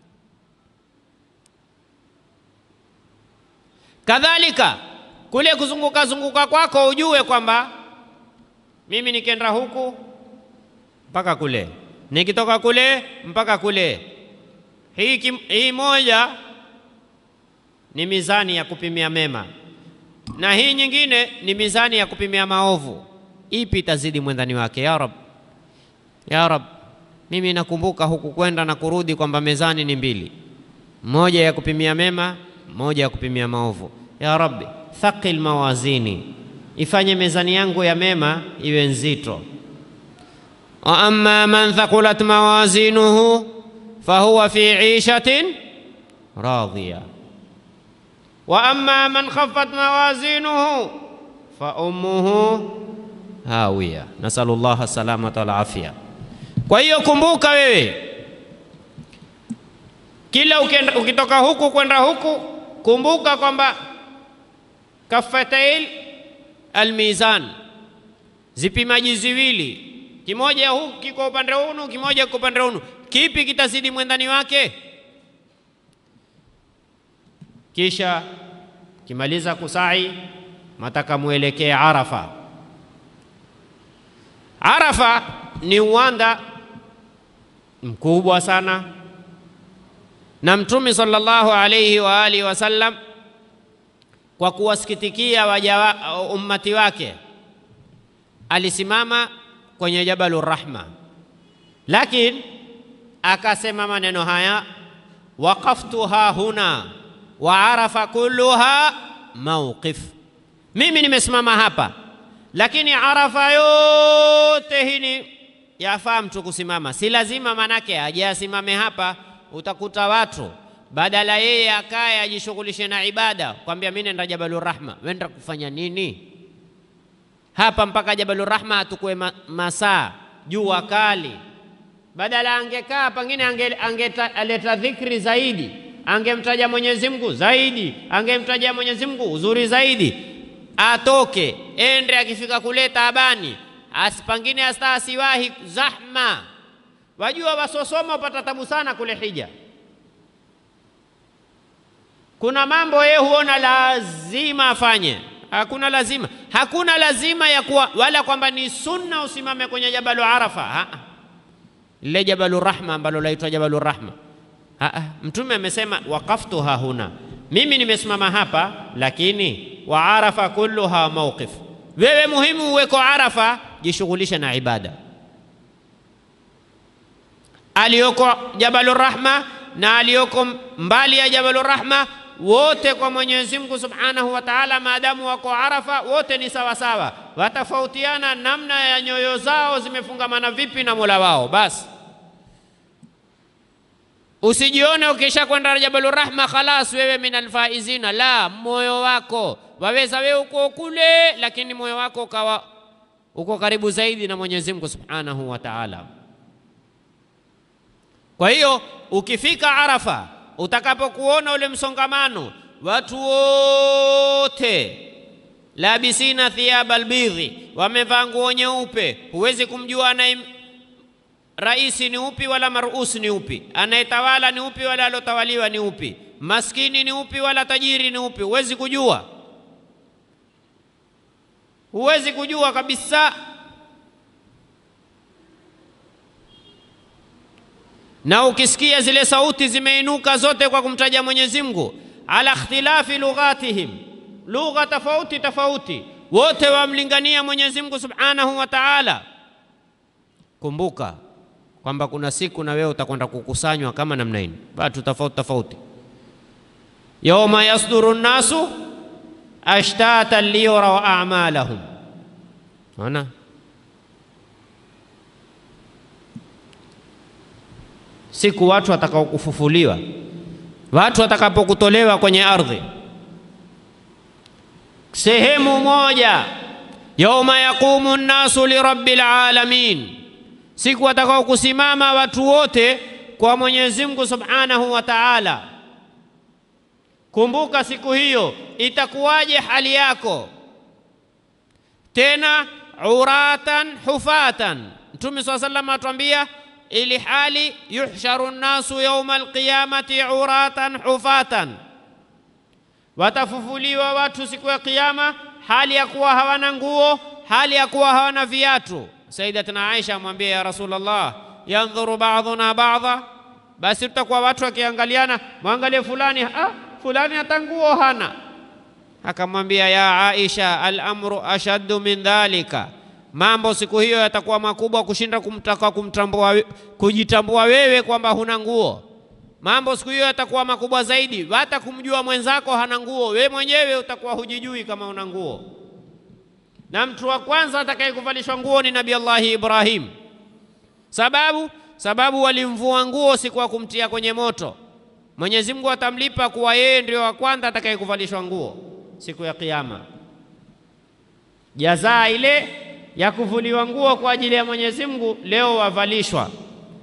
Kadhalika kule kuzunguka zunguka kwako, ujue kwamba mimi nikienda huku mpaka kule, nikitoka kule mpaka kule. Hii, kim, hii moja ni mizani ya kupimia mema na hii nyingine ni mizani ya kupimia maovu. Ipi itazidi mwendani wake? Ya Rab, ya Rab, mimi nakumbuka huku kwenda na kurudi kwamba mezani ni mbili, moja ya kupimia mema, moja ya kupimia maovu. Ya Rabbi, thaqil mawazini, ifanye mezani yangu ya mema iwe nzito. Wa amma man thaqulat mawazinuhu fahuwa fi ishatin radhiya wa amma man khaffat mawazinuhu fa ummuhu hawiya. Nasalu llaha salamata wal afia. Kwa hiyo kumbuka wewe, kila ukenda, ukitoka huku kwenda huku, kumbuka kwamba kafatail almizan, zipimaji ziwili, kimoja huku kiko upande hunu, kimoja kiko upande hunu, kipi kitazidi mwendani wake? Kisha kimaliza kusai, mataka mwelekee Arafa. Arafa ni uwanda mkubwa sana, na Mtume sallallahu alayhi wa alihi wasallam kwa kuwasikitikia waja wa, ummati wake alisimama kwenye Jabalur Rahma, lakini akasema maneno haya, waqaftu ha huna wa arafa kulluha mawqif, mimi nimesimama hapa, lakini Arafa yote hini yafaa mtu kusimama, si lazima manake aje asimame hapa. Utakuta watu badala yeye akaye ajishughulishe na ibada, kwambia mimi nenda Jabalur Rahma. Wenda kufanya nini hapa mpaka Jabalur Rahma? Atukue ma, masaa jua kali, badala angekaa pengine angeleta ange dhikri zaidi angemtaja Mwenyezi Mungu zaidi, angemtaja Mwenyezi Mungu uzuri zaidi, atoke ende, akifika kule taabani, asipangine hasta asiwahi zahma. Wajua wasosoma upata tabu sana kule hija. Kuna mambo yeye huona lazima afanye, hakuna lazima, hakuna lazima ya kuwa wala kwamba ni sunna usimame kwenye Jabalu Arafa, lile Jabalu Rahma ambalo laitwa Jabalu Rahma. Aa, Mtume amesema waqaftu hahuna, mimi nimesimama hapa, lakini wa arafa kulluha mawqif. Wewe muhimu uweko Arafa, jishughulishe na ibada. Aliyoko Jabalur Rahma na aliyoko mbali ya Jabalur Rahma, wote kwa Mwenyezi Mungu Subhanahu wa Ta'ala, maadamu wako Arafa, wote ni sawa sawa, watafautiana namna ya nyoyo zao zimefungamana vipi na Mola wao basi Usijione ukisha kwenda Jabalur Rahma khalas wewe minal faizina. La, moyo wako waweza wewe uko kule, lakini moyo wako ukawa uko karibu zaidi na Mwenyezi Mungu Subhanahu wa Ta'ala. Kwa hiyo ukifika Arafa, utakapokuona ule msongamano, watu wote labisina thiyaba albidhi, wamevaa nguo nyeupe, huwezi kumjua anaye raisi ni upi wala marusi ni upi, anayetawala ni upi wala alotawaliwa ni upi, maskini ni upi wala tajiri ni upi, huwezi kujua, huwezi kujua kabisa. Na ukisikia zile sauti zimeinuka zote kwa kumtaja Mwenyezi Mungu, ala ikhtilafi lughatihim, lugha tofauti tofauti, wote wamlingania Mwenyezi Mungu Subhanahu wa Ta'ala. Kumbuka kwamba kuna siku na wewe utakwenda kukusanywa kama namna hii, watu tofauti tofauti. Yauma yasduru nnasu ashtatan liyurau a'malahum. Ona siku watu watakao kufufuliwa, watu watakapokutolewa kwenye ardhi, sehemu moja, yauma yaqumu nnasu lirabbil alamin, siku watakao kusimama watu wote kwa Mwenyezi Mungu subhanahu wa taala. Kumbuka siku hiyo itakuwaje hali yako, tena uratan hufatan. Mtume swalla sallam atuambia ili hali yuhsharu nnasu yauma alqiyamati uratan hufatan, watafufuliwa watu siku ya Kiyama hali ya kuwa hawana nguo, hali ya kuwa hawana viatu. Sayyidatina Aisha amwambia ya Rasulullah, yandhuru ba'dhuna ba'dha, basi tutakuwa watu wakiangaliana, mwangalie fulani, ah, fulani hata nguo hana. Akamwambia ya Aisha, al-amru ashaddu min dhalika mambo siku hiyo yatakuwa makubwa kushinda kumtaka kumtambua, kujitambua wewe kwamba huna nguo. Mambo siku hiyo yatakuwa makubwa zaidi, hata kumjua mwenzako hana nguo, we mwenyewe utakuwa hujijui kama una nguo. Na mtu wa kwanza atakayekuvalishwa nguo ni Nabii Allahi Ibrahim. Sababu sababu walimvua nguo siku ya kumtia kwenye moto. Mwenyezi Mungu atamlipa kuwa yeye ndio wa kwanza atakayekuvalishwa nguo siku ya Kiyama, jazaa ile ya kuvuliwa nguo kwa ajili ya Mwenyezi Mungu leo wavalishwa.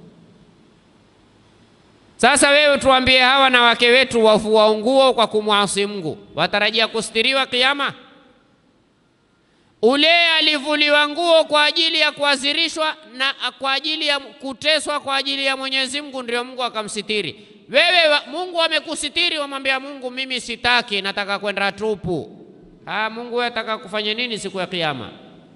Sasa wewe tuambie, hawa na wake wetu wafua nguo kwa kumwasi Mungu, watarajia kustiriwa Kiyama? Ule alivuliwa nguo kwa ajili ya kuazirishwa na kwa ajili ya kuteswa kwa ajili ya Mwenyezi Mungu, ndio Mungu akamsitiri. Wewe Mungu amekusitiri, wamwambia Mungu, mimi sitaki, nataka kwenda tupu. Ha, Mungu wewe ataka kufanya nini siku ya Kiyama?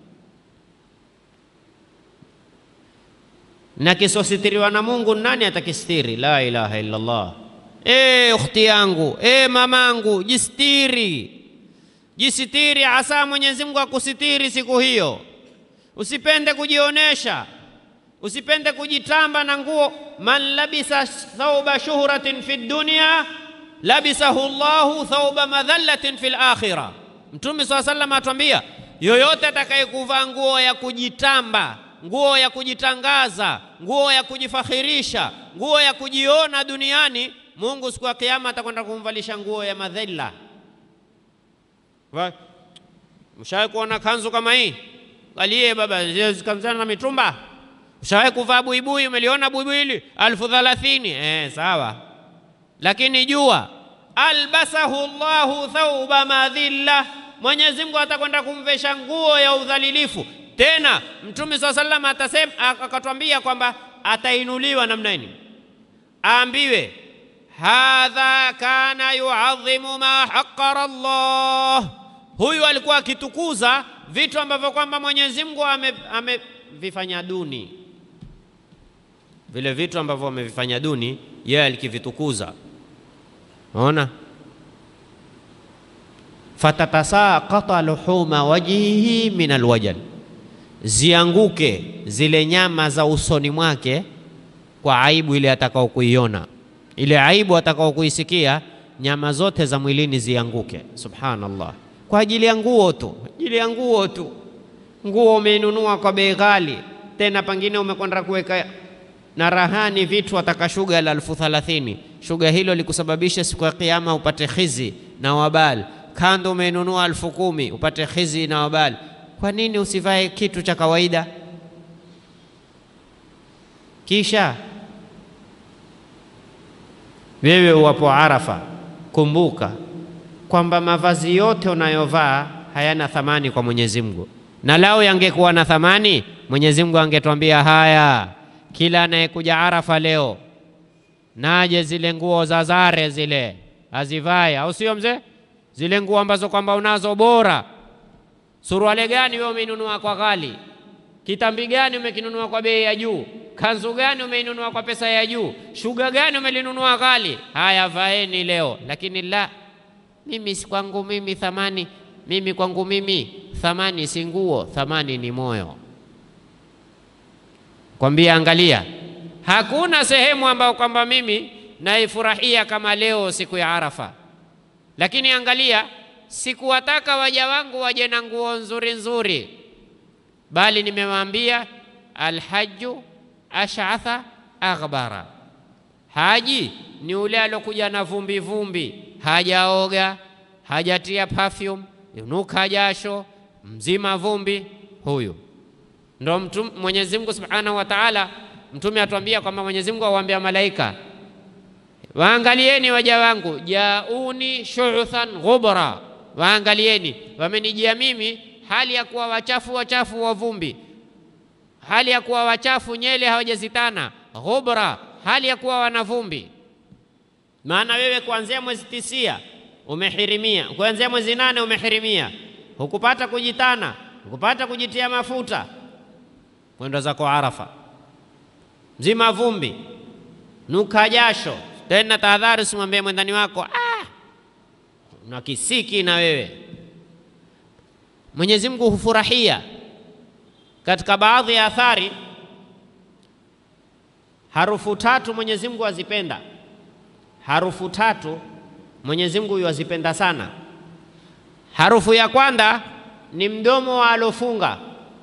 na kisositiriwa na Mungu, nani atakistiri? La ilaha illa Allah. E, ukhti yangu, e, mamangu, jistiri, jisitiri, asa Mwenyezi Mungu akusitiri siku hiyo. Usipende kujionesha, usipende kujitamba na nguo. Man labisa thauba shuhratin fi dunya labisahu Allahu thauba madhallatin fil akhirah. Mtume swalla sallam atuambia, yoyote atakayekuvaa nguo ya kujitamba nguo ya kujitangaza, nguo ya kujifakhirisha, nguo ya kujiona duniani, Mungu siku ya Kiyama atakwenda kumvalisha nguo ya madhila. Mshawahi kuona kanzu kama hii? Angalie baba, zikamzana na mitumba. Ushawahi kuvaa buibui? Umeliona buibui hili alfu thalathini? Eh, sawa, lakini jua albasahu Allahu thauba madhilla, Mwenyezi Mungu atakwenda kumvesha nguo ya udhalilifu tena Mtume swalla sallam atasema, akatwambia kwamba atainuliwa namna hii, aambiwe hadha kana yuadhimu ma haqqara Allah, huyu alikuwa akitukuza vitu ambavyo kwamba Mwenyezi Mungu amevifanya ame duni. Vile vitu ambavyo amevifanya duni, yeye alikivitukuza. Unaona, fatatasaqata luhuma wajhihi min alwajal zianguke zile nyama za usoni mwake kwa aibu ile atakao kuiona, ile aibu atakao kuisikia, nyama zote za mwilini zianguke. Subhanallah, kwa ajili ya nguo tu, ajili ya nguo tu. Nguo umeinunua kwa bei ghali, tena pengine umekwenda kuweka na rahani vitu, ataka shuga la elfu thalathini. Shuga hilo likusababisha siku ya Kiyama upate khizi na wabali. Kando umeinunua elfu kumi upate khizi na wabali. Kwa nini usivae kitu cha kawaida? Kisha wewe uwapo Arafa, kumbuka kwamba mavazi yote unayovaa hayana thamani kwa Mwenyezi Mungu, na lao yangekuwa na thamani, Mwenyezi Mungu angetwambia haya, kila anayekuja Arafa leo naje zile nguo za zare zile azivae, au sio mzee? Zile nguo ambazo kwamba unazo bora Suruale gani wewe umeinunua kwa ghali? Kitambi gani umekinunua kwa bei ya juu? Kanzu gani umeinunua kwa pesa ya juu? Shuga gani umelinunua ghali? Haya, vaeni leo. Lakini la, mimi kwangu mimi thamani, mimi kwangu mimi thamani si nguo, thamani ni moyo. Kwambia, angalia, hakuna sehemu ambayo kwamba mimi naifurahia kama leo siku ya Arafa, lakini angalia sikuwataka waja wangu waje na nguo nzuri nzuri, bali nimewaambia alhaju ashatha aghbara, haji ni ule alokuja na vumbi vumbi, hajaoga hajatia perfume, yunuka jasho, mzima vumbi, huyu ndo mtu Mwenyezi Mungu Subhanahu wa Ta'ala. Mtume atuambia kwamba Mwenyezi Mungu awaambia malaika, waangalieni waja wangu, jauni shu'than ghubra, waangalieni wamenijia mimi hali ya kuwa wachafu wachafu wa vumbi, hali ya kuwa wachafu nyele hawajazitana, ghubra, hali ya kuwa wana vumbi. Maana wewe kuanzia mwezi tisia umehirimia, kuanzia mwezi nane umehirimia, hukupata kujitana, hukupata kujitia mafuta, kwenda zako Arafa mzima vumbi, nuka jasho. Tena tahadhari, usimwambie mwendani wako ah, una kisiki na wewe. Mwenyezi Mungu hufurahia katika baadhi ya athari, harufu tatu Mwenyezi Mungu azipenda. Harufu tatu Mwenyezi Mungu yuwazipenda sana. Harufu ya kwanza ni mdomo wa alofunga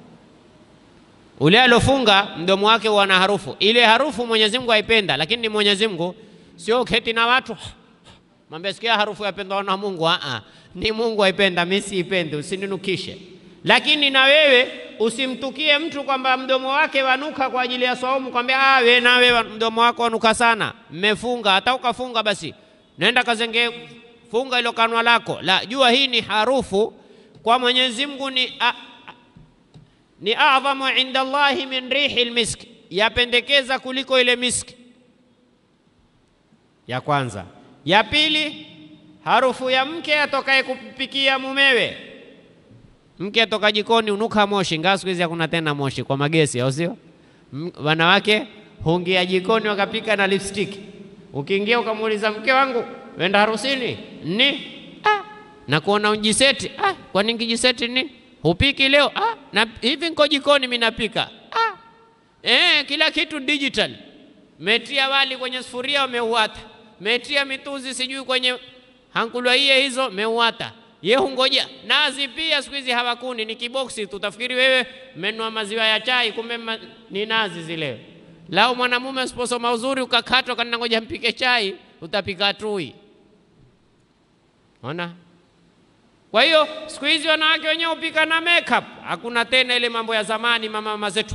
ule alofunga mdomo wake huwa na harufu ile. Harufu Mwenyezi Mungu haipenda, lakini ni Mwenyezi Mungu, sio keti na watu mwambie sikia harufu yapendwa na Mungu. Aa, ni Mungu haipenda, mimi siipendi, usininukishe. Lakini na wewe usimtukie mtu kwamba mdomo wake wanuka kwa ajili ya saumu, kwambia ah, we nawe mdomo wako wanuka sana, mmefunga. Hata ukafunga basi, nenda kazenge funga ilo kanwa lako. La, jua hii ni harufu kwa Mwenyezi Mungu ni a, ni adhamu inda Allahi min rihi lmiski, yapendekeza kuliko ile miski ya kwanza. Ya pili, harufu ya mke atokaye kupikia mumewe. Mke atoka jikoni unuka moshi, ingawa siku hizi hakuna tena moshi kwa magesi, au sio? Wanawake hungia jikoni wakapika na lipstick. Ukiingia ukamuuliza mke wangu, wenda harusini ni ah, na kuona unjiseti ah, kwa nini kijiseti nini hupiki leo? Ah, na hivi niko jikoni mimi napika. Ah, eh, kila kitu digital. Metia wali kwenye sufuria umeuata, metia mituzi sijui kwenye hankulwa iye hizo meuata. Ye hungoja nazi pia siku hizi hawakuni, ni kiboksi tu. Utafikiri wewe menua maziwa ya chai, kumbe ma, ni nazi zile. Lao mwanamume usiposoma uzuri ukakatwa kana ngoja mpike chai, utapika tui. Ona? Kwa hiyo siku hizi wanawake wenyewe upika na makeup. Hakuna tena ile mambo ya zamani, mama mama zetu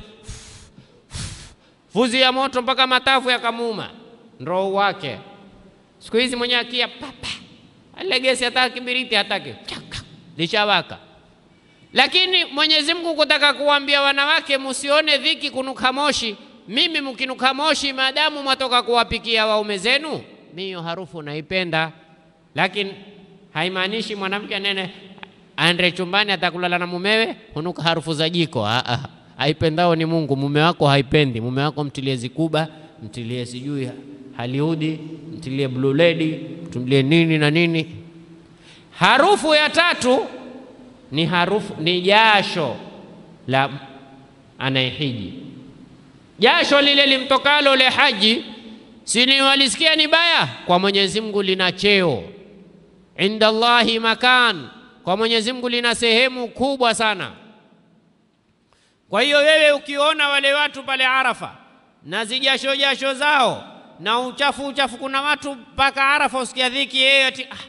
fuzi ya moto mpaka matafu yakamuuma, ndoo wake. Siku hizi mwenyewe akia papa alegesi, hata kibiriti hataki, lishawaka. Lakini Mwenyezi Mungu kutaka kuambia wanawake, musione dhiki kunuka moshi. Mimi mkinuka moshi, maadamu mwatoka kuwapikia waume zenu, miyo harufu naipenda, lakini haimaanishi mwanamke nene aende chumbani atakulala na mumewe hunuka harufu za jiko. Haipendao ni Mungu. Mume wako haipendi. Mume wako mtilie zikuba, mtilie sijui haliudi, mtilie blue lady, mtilie nini na nini. Harufu ya tatu ni harufu ni jasho la anayehiji. Jasho lile limtokalo le haji, sini walisikia ni baya? Kwa Mwenyezi Mungu lina cheo inda Allahi makan, kwa Mwenyezi Mungu lina sehemu kubwa sana. Kwa hiyo wewe ukiona wale watu pale Arafa na zijasho jasho zao na uchafu uchafu, kuna watu mpaka Arafa usikia dhiki yeye ati ah,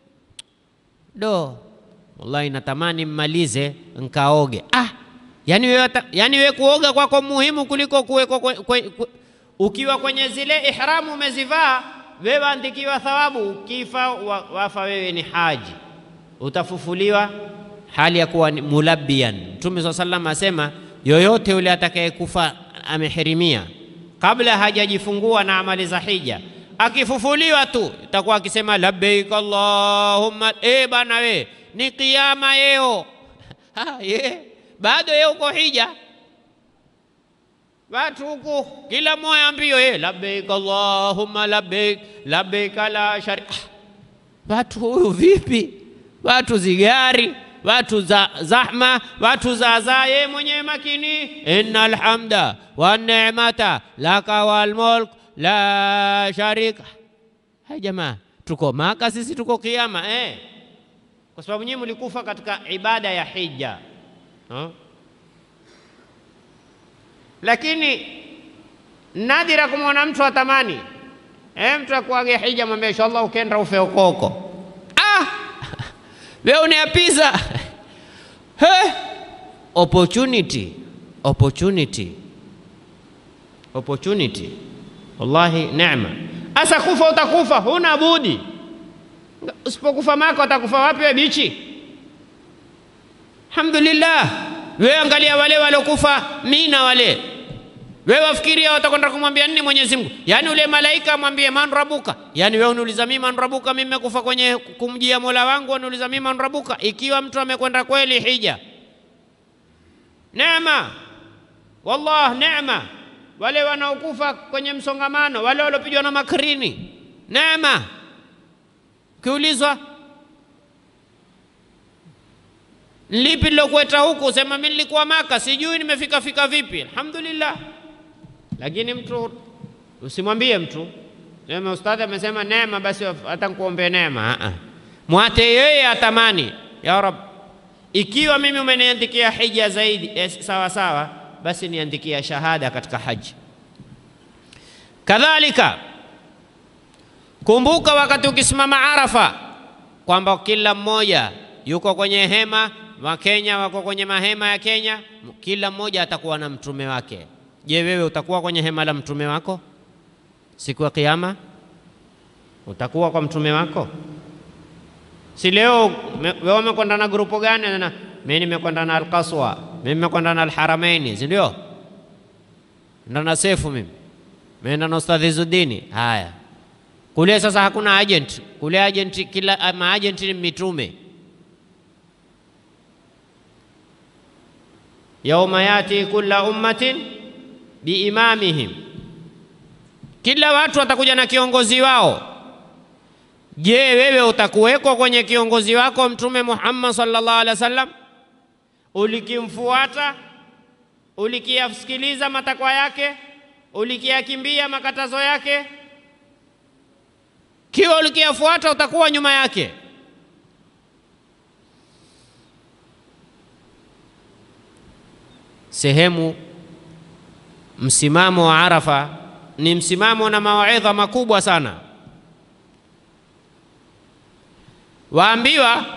do wallahi natamani mmalize nkaoge. Ah, yani wewe yani wewe kuoga kwako muhimu kuliko kuwekwa kwe, kwe, kwe, ukiwa kwenye zile ihramu umezivaa wewe andikiwa thawabu, ukifa wafa wewe ni haji, utafufuliwa hali ya kuwa mulabbian. Mtume swalla sallam asema yoyote yule atakayekufa amehirimia kabla hajajifungua na amali za hija, akifufuliwa tu itakuwa akisema labbaik allahumma. E bana, we ni kiyama yeo ye bado ye uko hija watu huku kila moya mbio ye labbaik allahumma labbaik labbaik la sharika. Watu huyu vipi? Watu zigari, watu za zahma, watu zaza, ye mwenyewe makini, innal hamda wan ni'mata laka wal mulk la sharika. Hai jamaa, tuko Maka sisi, tuko kiama eh, kwa sababu nyinyi mlikufa katika ibada ya hija no? Lakini nadira kumwona mtu atamani eh, mtu akuage hija, mwambie inshallah ukenda ufe ukoko. Ah, wewe unayapiza He! opportunity opportunity opportunity wallahi neema asa kufa utakufa huna budi usipokufa maka utakufa wapi we bichi alhamdulillah wewe angalia wale waliokufa mina wale wewe wafikiria watakwenda kumwambia nini Mwenyezi Mungu? Yaani ule malaika amwambie man rabuka, yaani wewe uniuliza mimi man rabuka, mimi nimekufa kwenye kumjia Mola wangu, uniuliza mimi man rabuka. Ikiwa mtu amekwenda kweli hija, neema, wallah neema. Wale wanaokufa kwenye msongamano, wale waliopigwa na makrini, neema. Ukiulizwa lipi lilokueta huku, sema mimi nilikuwa Maka, sijui nimefika fika vipi. Alhamdulillah. Lakini mtu usimwambie mtu sema ustadhi amesema neema, basi hata nikuombee neema. Ah, mwate yeye atamani, ya Rab, ikiwa mimi umeniandikia hija zaidi eh, sawa sawa, basi niandikia shahada katika haji. Kadhalika kumbuka wakati ukisimama Arafa kwamba kila mmoja yuko kwenye hema, Wakenya wako kwenye mahema ya Kenya, kila mmoja atakuwa na mtume wake. Je, wewe utakuwa kwenye hema la mtume wako siku ya Kiyama? Utakuwa kwa mtume wako? Si leo wewe umekwenda na grupu gani? Na mimi nimekwenda na Alqaswa, mimi nimekwenda na Alharamaini, si ndio? Ndio na Sefu mimi, meenda na Ustadhi Zudini. Haya, kule sasa hakuna agent kule, agent kila maagent ni mitume yauma yati kulla ummatin biimamihim, kila watu watakuja na kiongozi wao. Je, wewe utakuwekwa kwenye kiongozi wako Mtume Muhammad sallallahu alaihi wasallam? Ulikimfuata, ulikiyasikiliza matakwa yake, ulikiyakimbia makatazo yake? Kiwa ulikiyafuata, utakuwa nyuma yake. sehemu msimamo wa Arafa ni msimamo na mawaidha makubwa sana. Waambiwa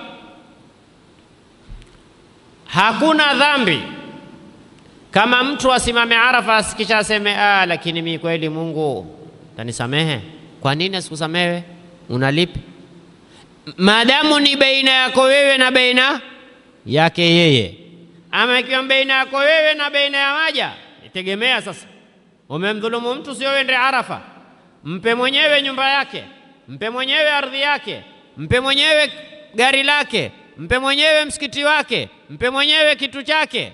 hakuna dhambi kama mtu asimame Arafa asikisha aseme ah, lakini mi kweli Mungu tanisamehe. Kwa nini asikusamehe? Unalipi? Maadamu ni baina yako wewe na baina yake yeye ama ikiwa baina yako wewe na baina ya waja, itegemea sasa. Umemdhulumu mtu, sio wende Arafa, mpe mwenyewe nyumba yake, mpe mwenyewe ardhi yake, mpe mwenyewe gari lake, mpe mwenyewe msikiti wake, mpe mwenyewe kitu chake.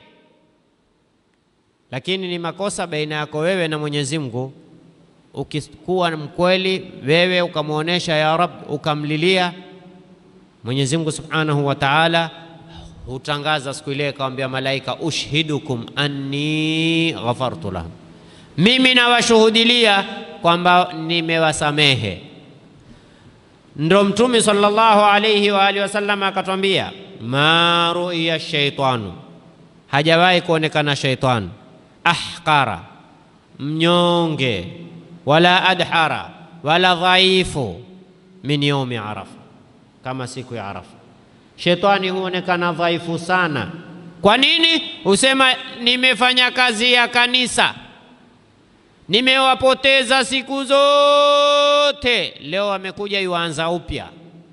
Lakini ni makosa baina yako wewe na Mwenyezi Mungu. Ukikuwa mkweli wewe, ukamwonyesha ya Rab, ukamlilia Mwenyezi Mungu Subhanahu wa Ta'ala hutangaza siku ile, akawambia malaika, ushhidukum anni ghafartu lahum, mimi nawashuhudilia kwamba nimewasamehe. Ndo Mtume sallallahu alayhi wa alihi wasallam akatwambia, ma ruiya shaitanu, hajawahi kuonekana shaitanu ahqara, mnyonge, wala adhara, wala dhaifu min yaumi Arafa, kama siku ya Arafa. Shetani huonekana dhaifu sana. Kwa nini? Husema nimefanya kazi ya kanisa, nimewapoteza siku zote, leo amekuja yuanza upya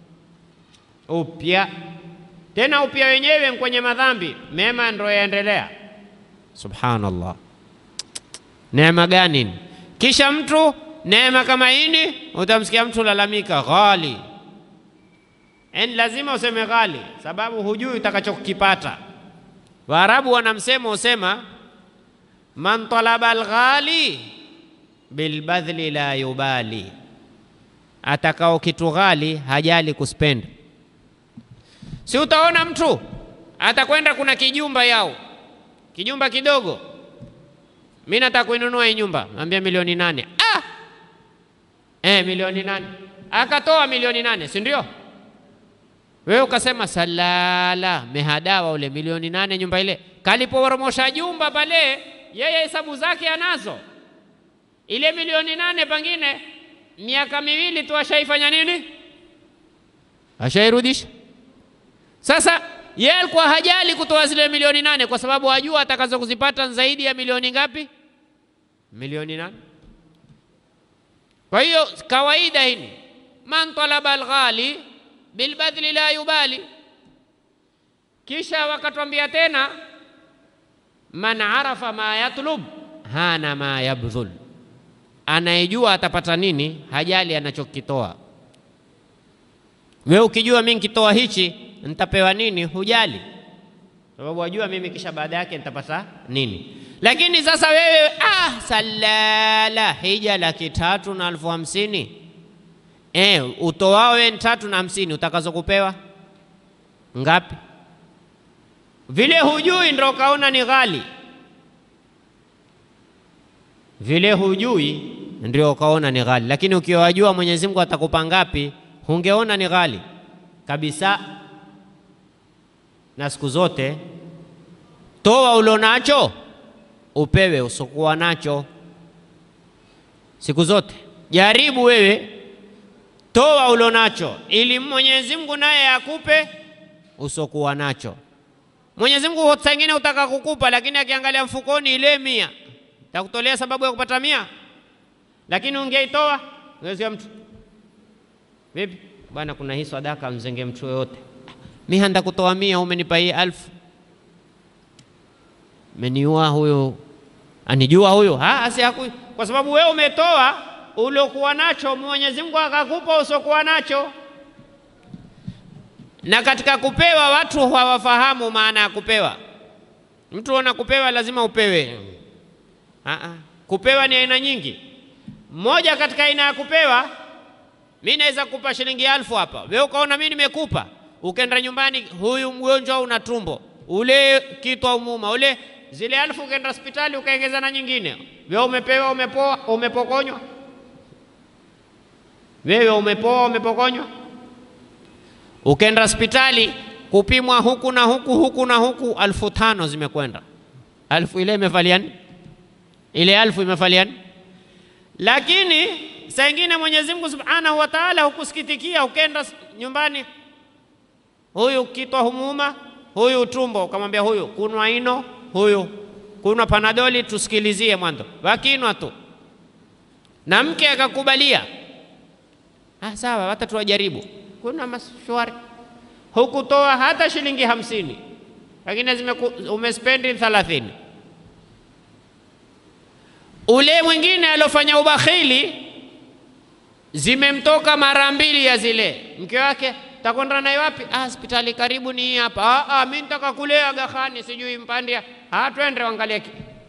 upya tena, upya wenyewe kwenye madhambi, mema ndo yaendelea. Subhanallah, neema gani! Kisha mtu neema kama hini, utamsikia mtu lalamika ghali En, lazima useme ghali, sababu hujui utakachokipata. Waarabu wana msemo usema, man talaba alghali bilbadhli la yubali, atakao kitu ghali hajali kuspenda. Si utaona mtu atakwenda, kuna kijumba yao kijumba kidogo, mi nataka kuinunua hii nyumba, ambia milioni nane. Ah! Eh, milioni nane, akatoa milioni nane, si ndio? Wewe ukasema salala, mehadawa ule milioni nane nyumba ile. Kaliporomosha jumba pale, yeye hesabu zake anazo. Ile milioni nane pengine miaka miwili tu ashaifanya nini? Ashairudisha. Sasa yeye alikuwa hajali kutoa zile milioni nane kwa sababu ajua atakazo kuzipata zaidi ya milioni ngapi? Milioni nane. Kwa hiyo kawaida hili, man talaba alghali bilbadhli la yubali. Kisha wakatwambia tena, man arafa ma yatlub hana ma yabdhul, anayejua atapata nini hajali anachokitoa. We ukijua mimi nikitoa hichi nitapewa nini, hujali, sababu wajua mimi kisha baada yake nitapata nini. Lakini sasa wewe ah, salala hija laki tatu na elfu hamsini eh, utoao wewe ni tatu na hamsini utakazo kupewa ngapi? Vile hujui ndio ukaona ni ghali, vile hujui ndio ukaona ni ghali, lakini ukiwajua Mwenyezi Mungu atakupa ngapi, hungeona ni ghali kabisa. Na siku zote toa ulo nacho upewe usokuwa nacho. Siku zote jaribu wewe, toa ulo nacho ili Mwenyezi Mungu naye akupe usokuwa nacho. Mwenyezi Mungu saa ingine utaka kukupa, lakini akiangalia mfukoni ile mia takutolea sababu ya kupata mia, lakini ungeitoa ungezia mtu vipi bwana, kuna hii sadaka mzenge mtu yoyote, mi handa kutoa mia, umenipa hii alfu, meniua huyo, anijua huyo ha, asi haku, kwa sababu wewe umetoa uliokuwa nacho, Mwenyezi Mungu akakupa usiokuwa nacho na katika kupewa watu hawafahamu maana ya kupewa. Mtu ona kupewa lazima upewe. Aa, kupewa ni aina nyingi. Mmoja katika aina ya kupewa, mi naweza kupa shilingi alfu hapa, wewe ukaona mi nimekupa, ukenda nyumbani, huyu mgonjwa una tumbo, ule kitwa umuma ule, zile alfu ukenda hospitali ukaongeza na nyingine, wewe umepewa, umepoa, umepokonywa, wewe umepoa, umepokonywa Ukenda hospitali kupimwa huku na huku huku na huku, alfu tano zimekwenda. Alfu ile imefaliani, ile alfu imefaliani. Lakini saa ingine Mwenyezi Mungu Subhanahu wa Ta'ala hukusikitikia, ukenda nyumbani, huyu kitwa humuuma, huyu tumbo, ukamwambia huyu kunwa ino, huyu kunwa panadoli, tusikilizie mwanzo, wakinwa tu, na mke akakubalia, ah, sawa, hata tuwajaribu kuna mashwari hukutoa hata shilingi hamsini, lakini umespendi thalathini. Ule mwingine aliofanya ubakhili zimemtoka mara mbili ya zile. Mke wake takwenda naye wapi? Ah, hospitali karibu ni hapa. Ah, ah, mimi nitaka kule Aga Khan sijui Mpandia. Ah, twende angalie.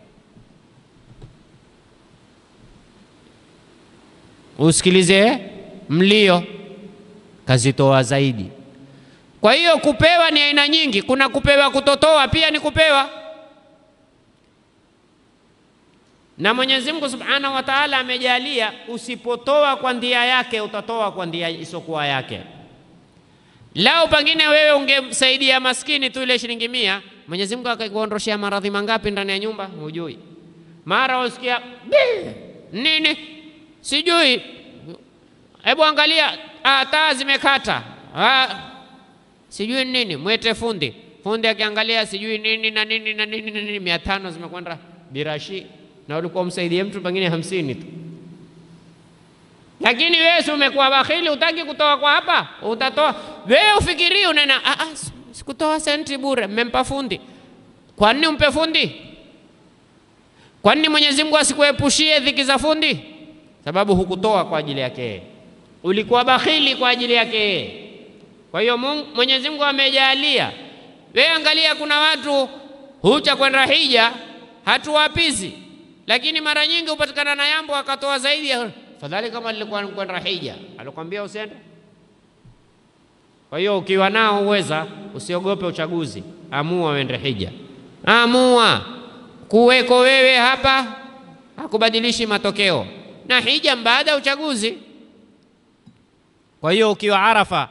Usikilize mlio kazitoa zaidi. Kwa hiyo kupewa ni aina nyingi. Kuna kupewa kutotoa, pia ni kupewa. Na Mwenyezi Mungu Subhanahu wa Ta'ala amejalia usipotoa kwa ndia yake, utatoa kwa ndia isokuwa yake. Lao pengine wewe ungemsaidia maskini tu ile shilingi mia, Mwenyezi Mungu akakuondoshea maradhi mangapi ndani ya nyumba, hujui. Mara usikia nini, sijui, hebu angalia Ah, taa zimekata. Ah, sijui nini, mwete fundi. Fundi akiangalia sijui nini na nini na nini na nini, mia tano zimekwenda birashi, na ulikuwa umsaidie mtu pengine hamsini tu. Lakini wewe si umekuwa bakhili, utaki kutoa kwa hapa, utatoa wewe. Ufikirii unena ah, ah, sikutoa senti bure, mmempa fundi. Kwa nini umpe fundi? Kwa nini Mwenyezi Mungu asikuepushie dhiki za fundi? Sababu hukutoa kwa ajili yake ulikuwa bakhili kwa ajili yake. Kwa hiyo Mwenyezi Mungu amejalia wewe. Angalia, kuna watu hucha kwenda hija hatuwapizi, lakini mara nyingi hupatikana na yambo akatoa zaidi ya fadhali. Kama nilikuwa kwenda hija, alikwambia usiende. Kwa hiyo ukiwa nao uweza, usiogope uchaguzi, amua uende hija, amua kuweko wewe hapa, hakubadilishi matokeo, na hija baada ya uchaguzi kwa hiyo ukiwa Arafa,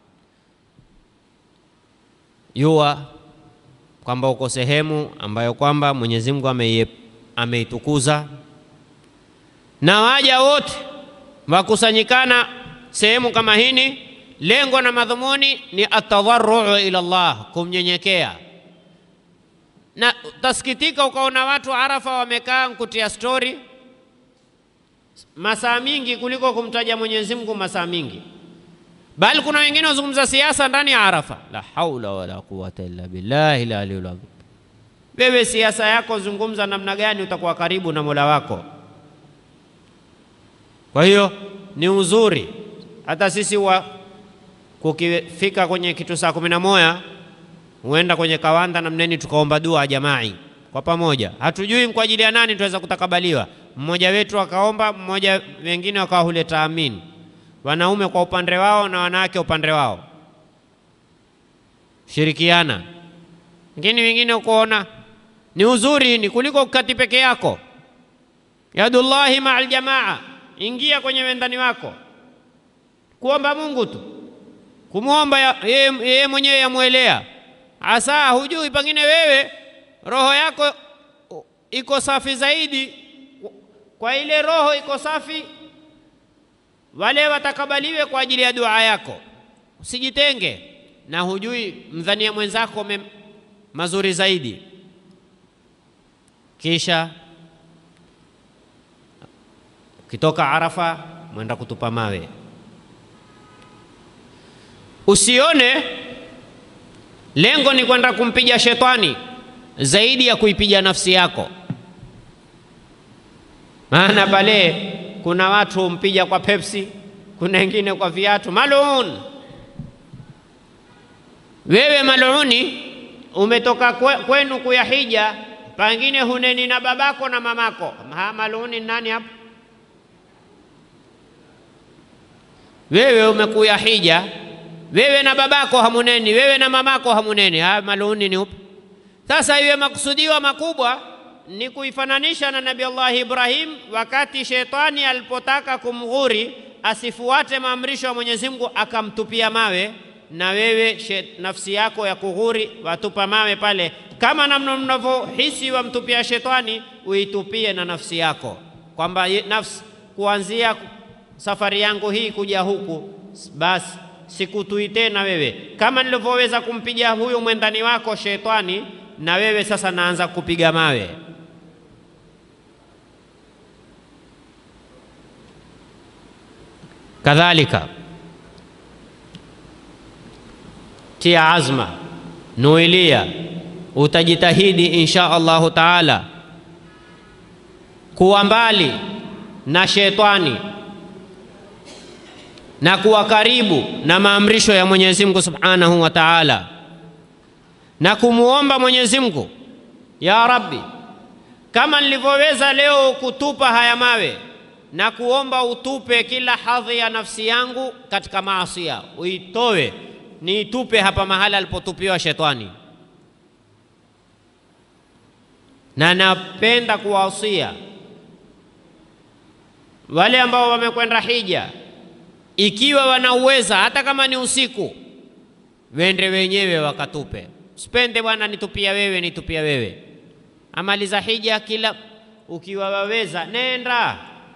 jua kwamba uko sehemu ambayo kwamba Mwenyezi Mungu ameitukuza, na waja wote wakusanyikana sehemu kama hini, lengo na madhumuni ni atadharruu ila Allah, kumnyenyekea. Na utasikitika ukaona watu Arafa wamekaa nkutia stori masaa mingi kuliko kumtaja Mwenyezi Mungu masaa mingi, bali kuna wengine wazungumza siasa ndani ya Arafa. La haula wala quwata illa billahi la aliyul azim. Wewe siasa yako zungumza namna gani, utakuwa karibu na Mola wako. Kwa hiyo ni uzuri hata sisi wa kukifika kwenye kitu saa kumi na moja huenda kwenye kawanda na mneni tukaomba dua jamai kwa pamoja. Hatujui kwa ajili ya nani tunaweza kutakabaliwa. Mmoja wetu akaomba, mmoja wengine wakawa huleta amin, wanaume kwa upande wao na wanawake upande wao, shirikiana. Lakini wengine ukuona ni uzuri ni kuliko kukati peke yako. Yadullahi maa aljamaa, ingia kwenye wendani wako, kuomba Mungu tu, kumwomba yeye mwenyewe yamwelea. Asa hujui, pengine wewe roho yako iko safi zaidi, kwa ile roho iko safi, wale watakabaliwe kwa ajili ya dua yako. Usijitenge na hujui, mdhania mwenzako me, mazuri zaidi. Kisha ukitoka Arafa mwenda kutupa mawe, usione lengo ni kwenda kumpiga shetani zaidi ya kuipiga nafsi yako. Maana pale kuna watu humpiga kwa Pepsi, kuna wengine kwa viatu. Malun, wewe maluni, umetoka kwenu kuya hija, pengine huneni na babako na mamako. Ha, maluni nani hapo? Wewe umekuya hija, wewe na babako hamuneni, wewe na mamako hamuneni. Ha, maluni ni upi? Sasa iwe makusudiwa makubwa ni kuifananisha na Nabii Allah Ibrahim wakati shetani alipotaka kumghuri asifuate maamrisho ya Mwenyezi Mungu akamtupia mawe, na wewe shet, nafsi yako ya kughuri watupa mawe pale, kama namna mnavyohisi wamtupia shetani, uitupie na nafsi yako kwamba nafsi, kuanzia safari yangu hii kuja huku, basi sikutui tena wewe, kama nilivyoweza kumpiga huyu mwendani wako shetani na wewe sasa naanza kupiga mawe. Kadhalika tia azma, nuilia, utajitahidi insha Allahu taala kuwa mbali na shetani na kuwa karibu na maamrisho ya Mwenyezi Mungu Subhanahu wa Ta'ala na kumuomba Mwenyezi Mungu, ya Rabbi, kama nilivyoweza leo kutupa haya mawe na kuomba utupe kila hadhi ya nafsi yangu katika maasia, uitoe niitupe hapa mahala alipotupiwa shetani. Na napenda kuwahusia wale ambao wamekwenda hija, ikiwa wanauweza, hata kama ni usiku, wende wenyewe wakatupe. Sipende bwana, nitupia wewe, nitupia wewe. Amali za hija, kila ukiwa waweza, nenda.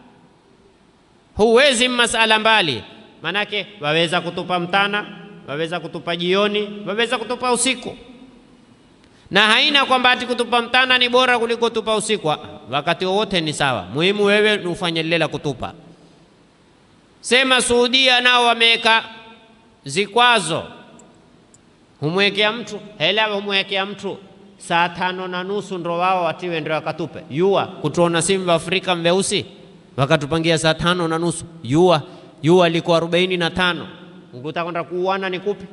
Huwezi masala mbali, manake waweza kutupa mtana, waweza kutupa jioni, waweza kutupa usiku, na haina kwamba ati kutupa mtana ni bora kuliko kutupa usiku. Wakati wowote ni sawa, muhimu wewe ufanye lile la kutupa. Sema Saudia nao wameweka zikwazo humwekea mtu hela, humwekea mtu saa tano na nusu ndo wao watiwe ndio wakatupe yua kutuona Simba Afrika mweusi wakatupangia saa tano na nusu yua yua liko arobaini na tano utakwenda kuuana ni kupi?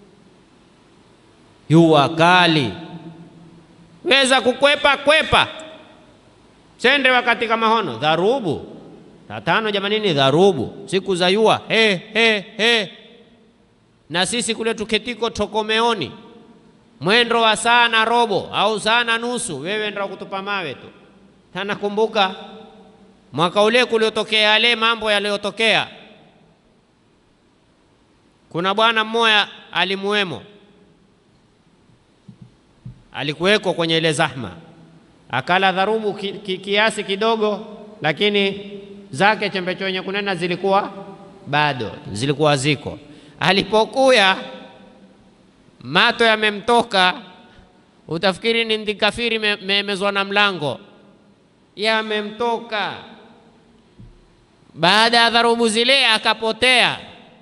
Yua kali weza kukwepa kwepa, sende wakati kama hono dharubu saa tano jamanini, dharubu siku za yua he, he, he na sisi kule tuketiko tokomeoni mwendo wa saa na robo au saa na nusu, wewe ndio kutupa mawe tu. Tanakumbuka mwaka ule kuliotokea yale mambo yaliyotokea, kuna bwana mmoja alimuwemo, alikuweko kwenye ile zahma, akala dharubu ki, ki, kiasi kidogo, lakini zake chembechonye kunena zilikuwa bado zilikuwa ziko alipokuya mato yamemtoka, utafikiri ni ndikafiri memezwa na mlango, yamemtoka. Baada ya dharubu zile akapotea,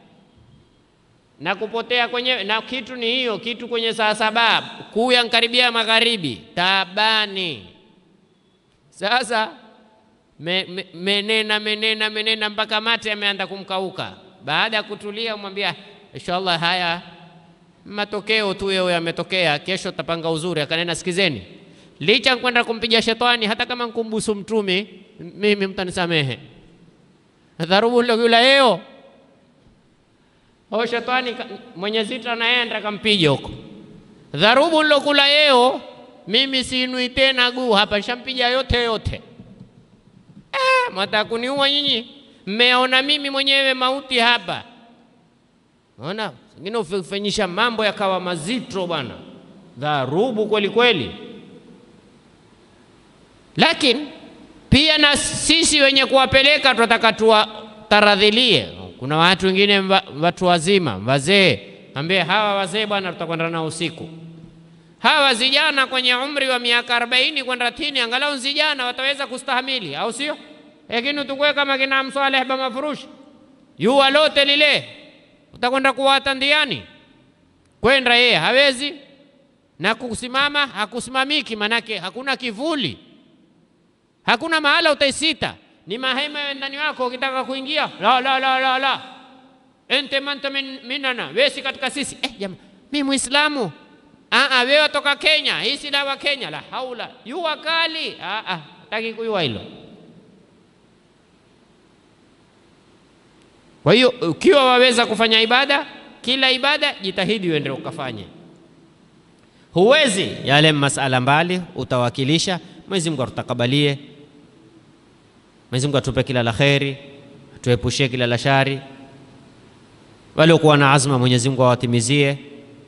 na kupotea kwenye na kitu ni hiyo kitu kwenye saa saba kuya nkaribia magharibi, tabani. Sasa me, me, menena menena menena mpaka mate ameanza kumkauka. Baada ya kutulia, umwambia inshallah, haya matokeo tu yao yametokea, kesho tapanga uzuri. Akanena, sikizeni, licha kwenda kumpiga shetani, hata kama nkumbusu mtumi, mimi mtanisamehe dharubu logula yeo o shetani Mwenyezi Mungu anaenda kampija huko dharubu lokula yeo, mimi siinui tena guu hapa, nishampija yote yote. Eh, mwataka kuniua nyinyi? Mmeona mimi mwenyewe mauti hapa. Ona wengine ufanyisha mambo yakawa mazito bwana, dharubu kweli kweli. Lakini pia na sisi wenye kuwapeleka tunataka tuwataradhilie. Kuna watu wengine watu wazima wazee, ambie hawa wazee bwana, tutakwenda nao usiku. Hawa vijana kwenye umri wa miaka arobaini kwenda tini, angalau vijana wataweza kustahamili, au sio? Lakini tukue kama kina Msaleh Bamafurushi, jua lote lile utakwenda kuwata ndiani, kwenda yeye hawezi, na kusimama hakusimamiki, manake hakuna kivuli, hakuna mahala utaisita, ni mahema ya ndani wako. Ukitaka kuingia, la la la la la, ente manta min, minana, wewe si katika sisi. Eh, jamaa, mimi Muislamu. Ah, wewe watoka Kenya, hii si dawa Kenya. La haula, jua kali. Ah, ah, taki kujua hilo. Kwa hiyo ukiwa waweza kufanya ibada, kila ibada jitahidi uende ukafanye. Huwezi yale masala mbali utawakilisha. Mwenyezi Mungu atutakabalie, Mwenyezi Mungu atupe kila la kheri, atuepushie kila la shari. Waliokuwa na azma Mwenyezi Mungu awatimizie,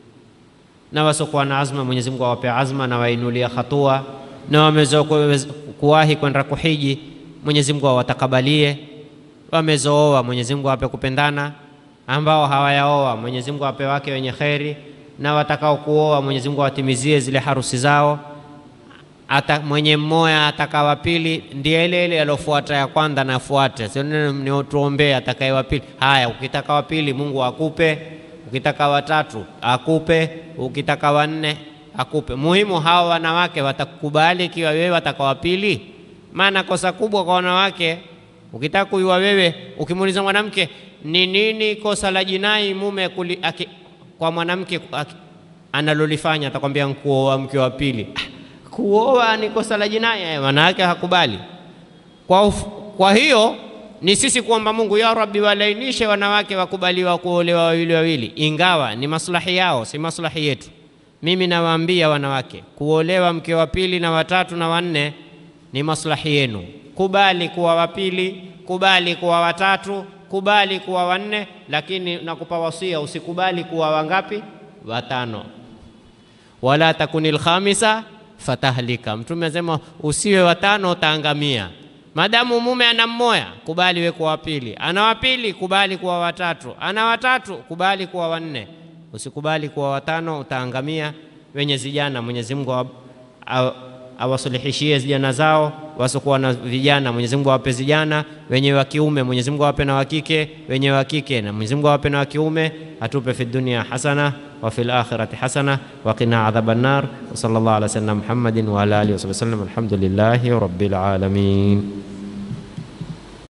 na wasiokuwa na azma Mwenyezi Mungu awape azma na wainulia hatua, na wameweza kuwahi kwenda kuhiji Mwenyezi Mungu awatakabalie wamezooa Mwenyezi Mungu awape kupendana, ambao hawayaoa Mwenyezi Mungu awape wake wenye kheri, na watakao kuoa Mwenyezi Mungu awatimizie zile harusi zao. Ata mwenye mmoja ataka wa pili ndiye ile ile alofuata ya kwanza na afuate, sio ni tuombee atakaye wa pili. Haya, ukitaka wa pili Mungu akupe, ukitaka watatu akupe, ukitaka wanne akupe. Muhimu hawa wanawake watakubali ikiwa wewe wataka wa pili, maana kosa kubwa kwa wanawake Ukitaka kujua wewe, ukimuuliza mwanamke ni nini kosa la jinai mume kuli, aki, kwa mwanamke analolifanya atakwambia nkuoa mke wa pili. Ah, kuoa ni kosa la jinai, wanawake hakubali. Kwa, uf, kwa hiyo ni sisi kuomba Mungu, ya Rabbi, walainishe wanawake wakubaliwa kuolewa wawili wawili, ingawa ni maslahi yao, si maslahi yetu. Mimi nawaambia wanawake, kuolewa mke wa pili na watatu na wanne ni maslahi yenu. Kubali kuwa wa pili, kubali kuwa watatu, kubali kuwa wanne, lakini nakupa wasia, usikubali kuwa wangapi? Watano. Wala takunil khamisa fatahlika. Mtume asema usiwe watano, utaangamia. Madamu mume ana mmoja, kubali we kuwa wa pili. Ana wa pili, kubali kuwa watatu. Ana watatu, kubali kuwa wanne. Usikubali kuwa watano, utaangamia. Wenye zijana, Mwenyezi Mungu awasulihishie vijana zao, wasokuwa na vijana Mwenyezi Mungu awape vijana, wenye wa kiume Mwenyezi Mungu awape na wa kike, wenye wa kike na Mwenyezi Mungu awape na wa kiume, atupe fi dunya hasana wa fil akhirati hasana wa qina adhaban nar wa sallallahu ala sayyidina Muhammadin wa ala alihi wa sahbihi wasallam. Alhamdulillahi rabbil alamin.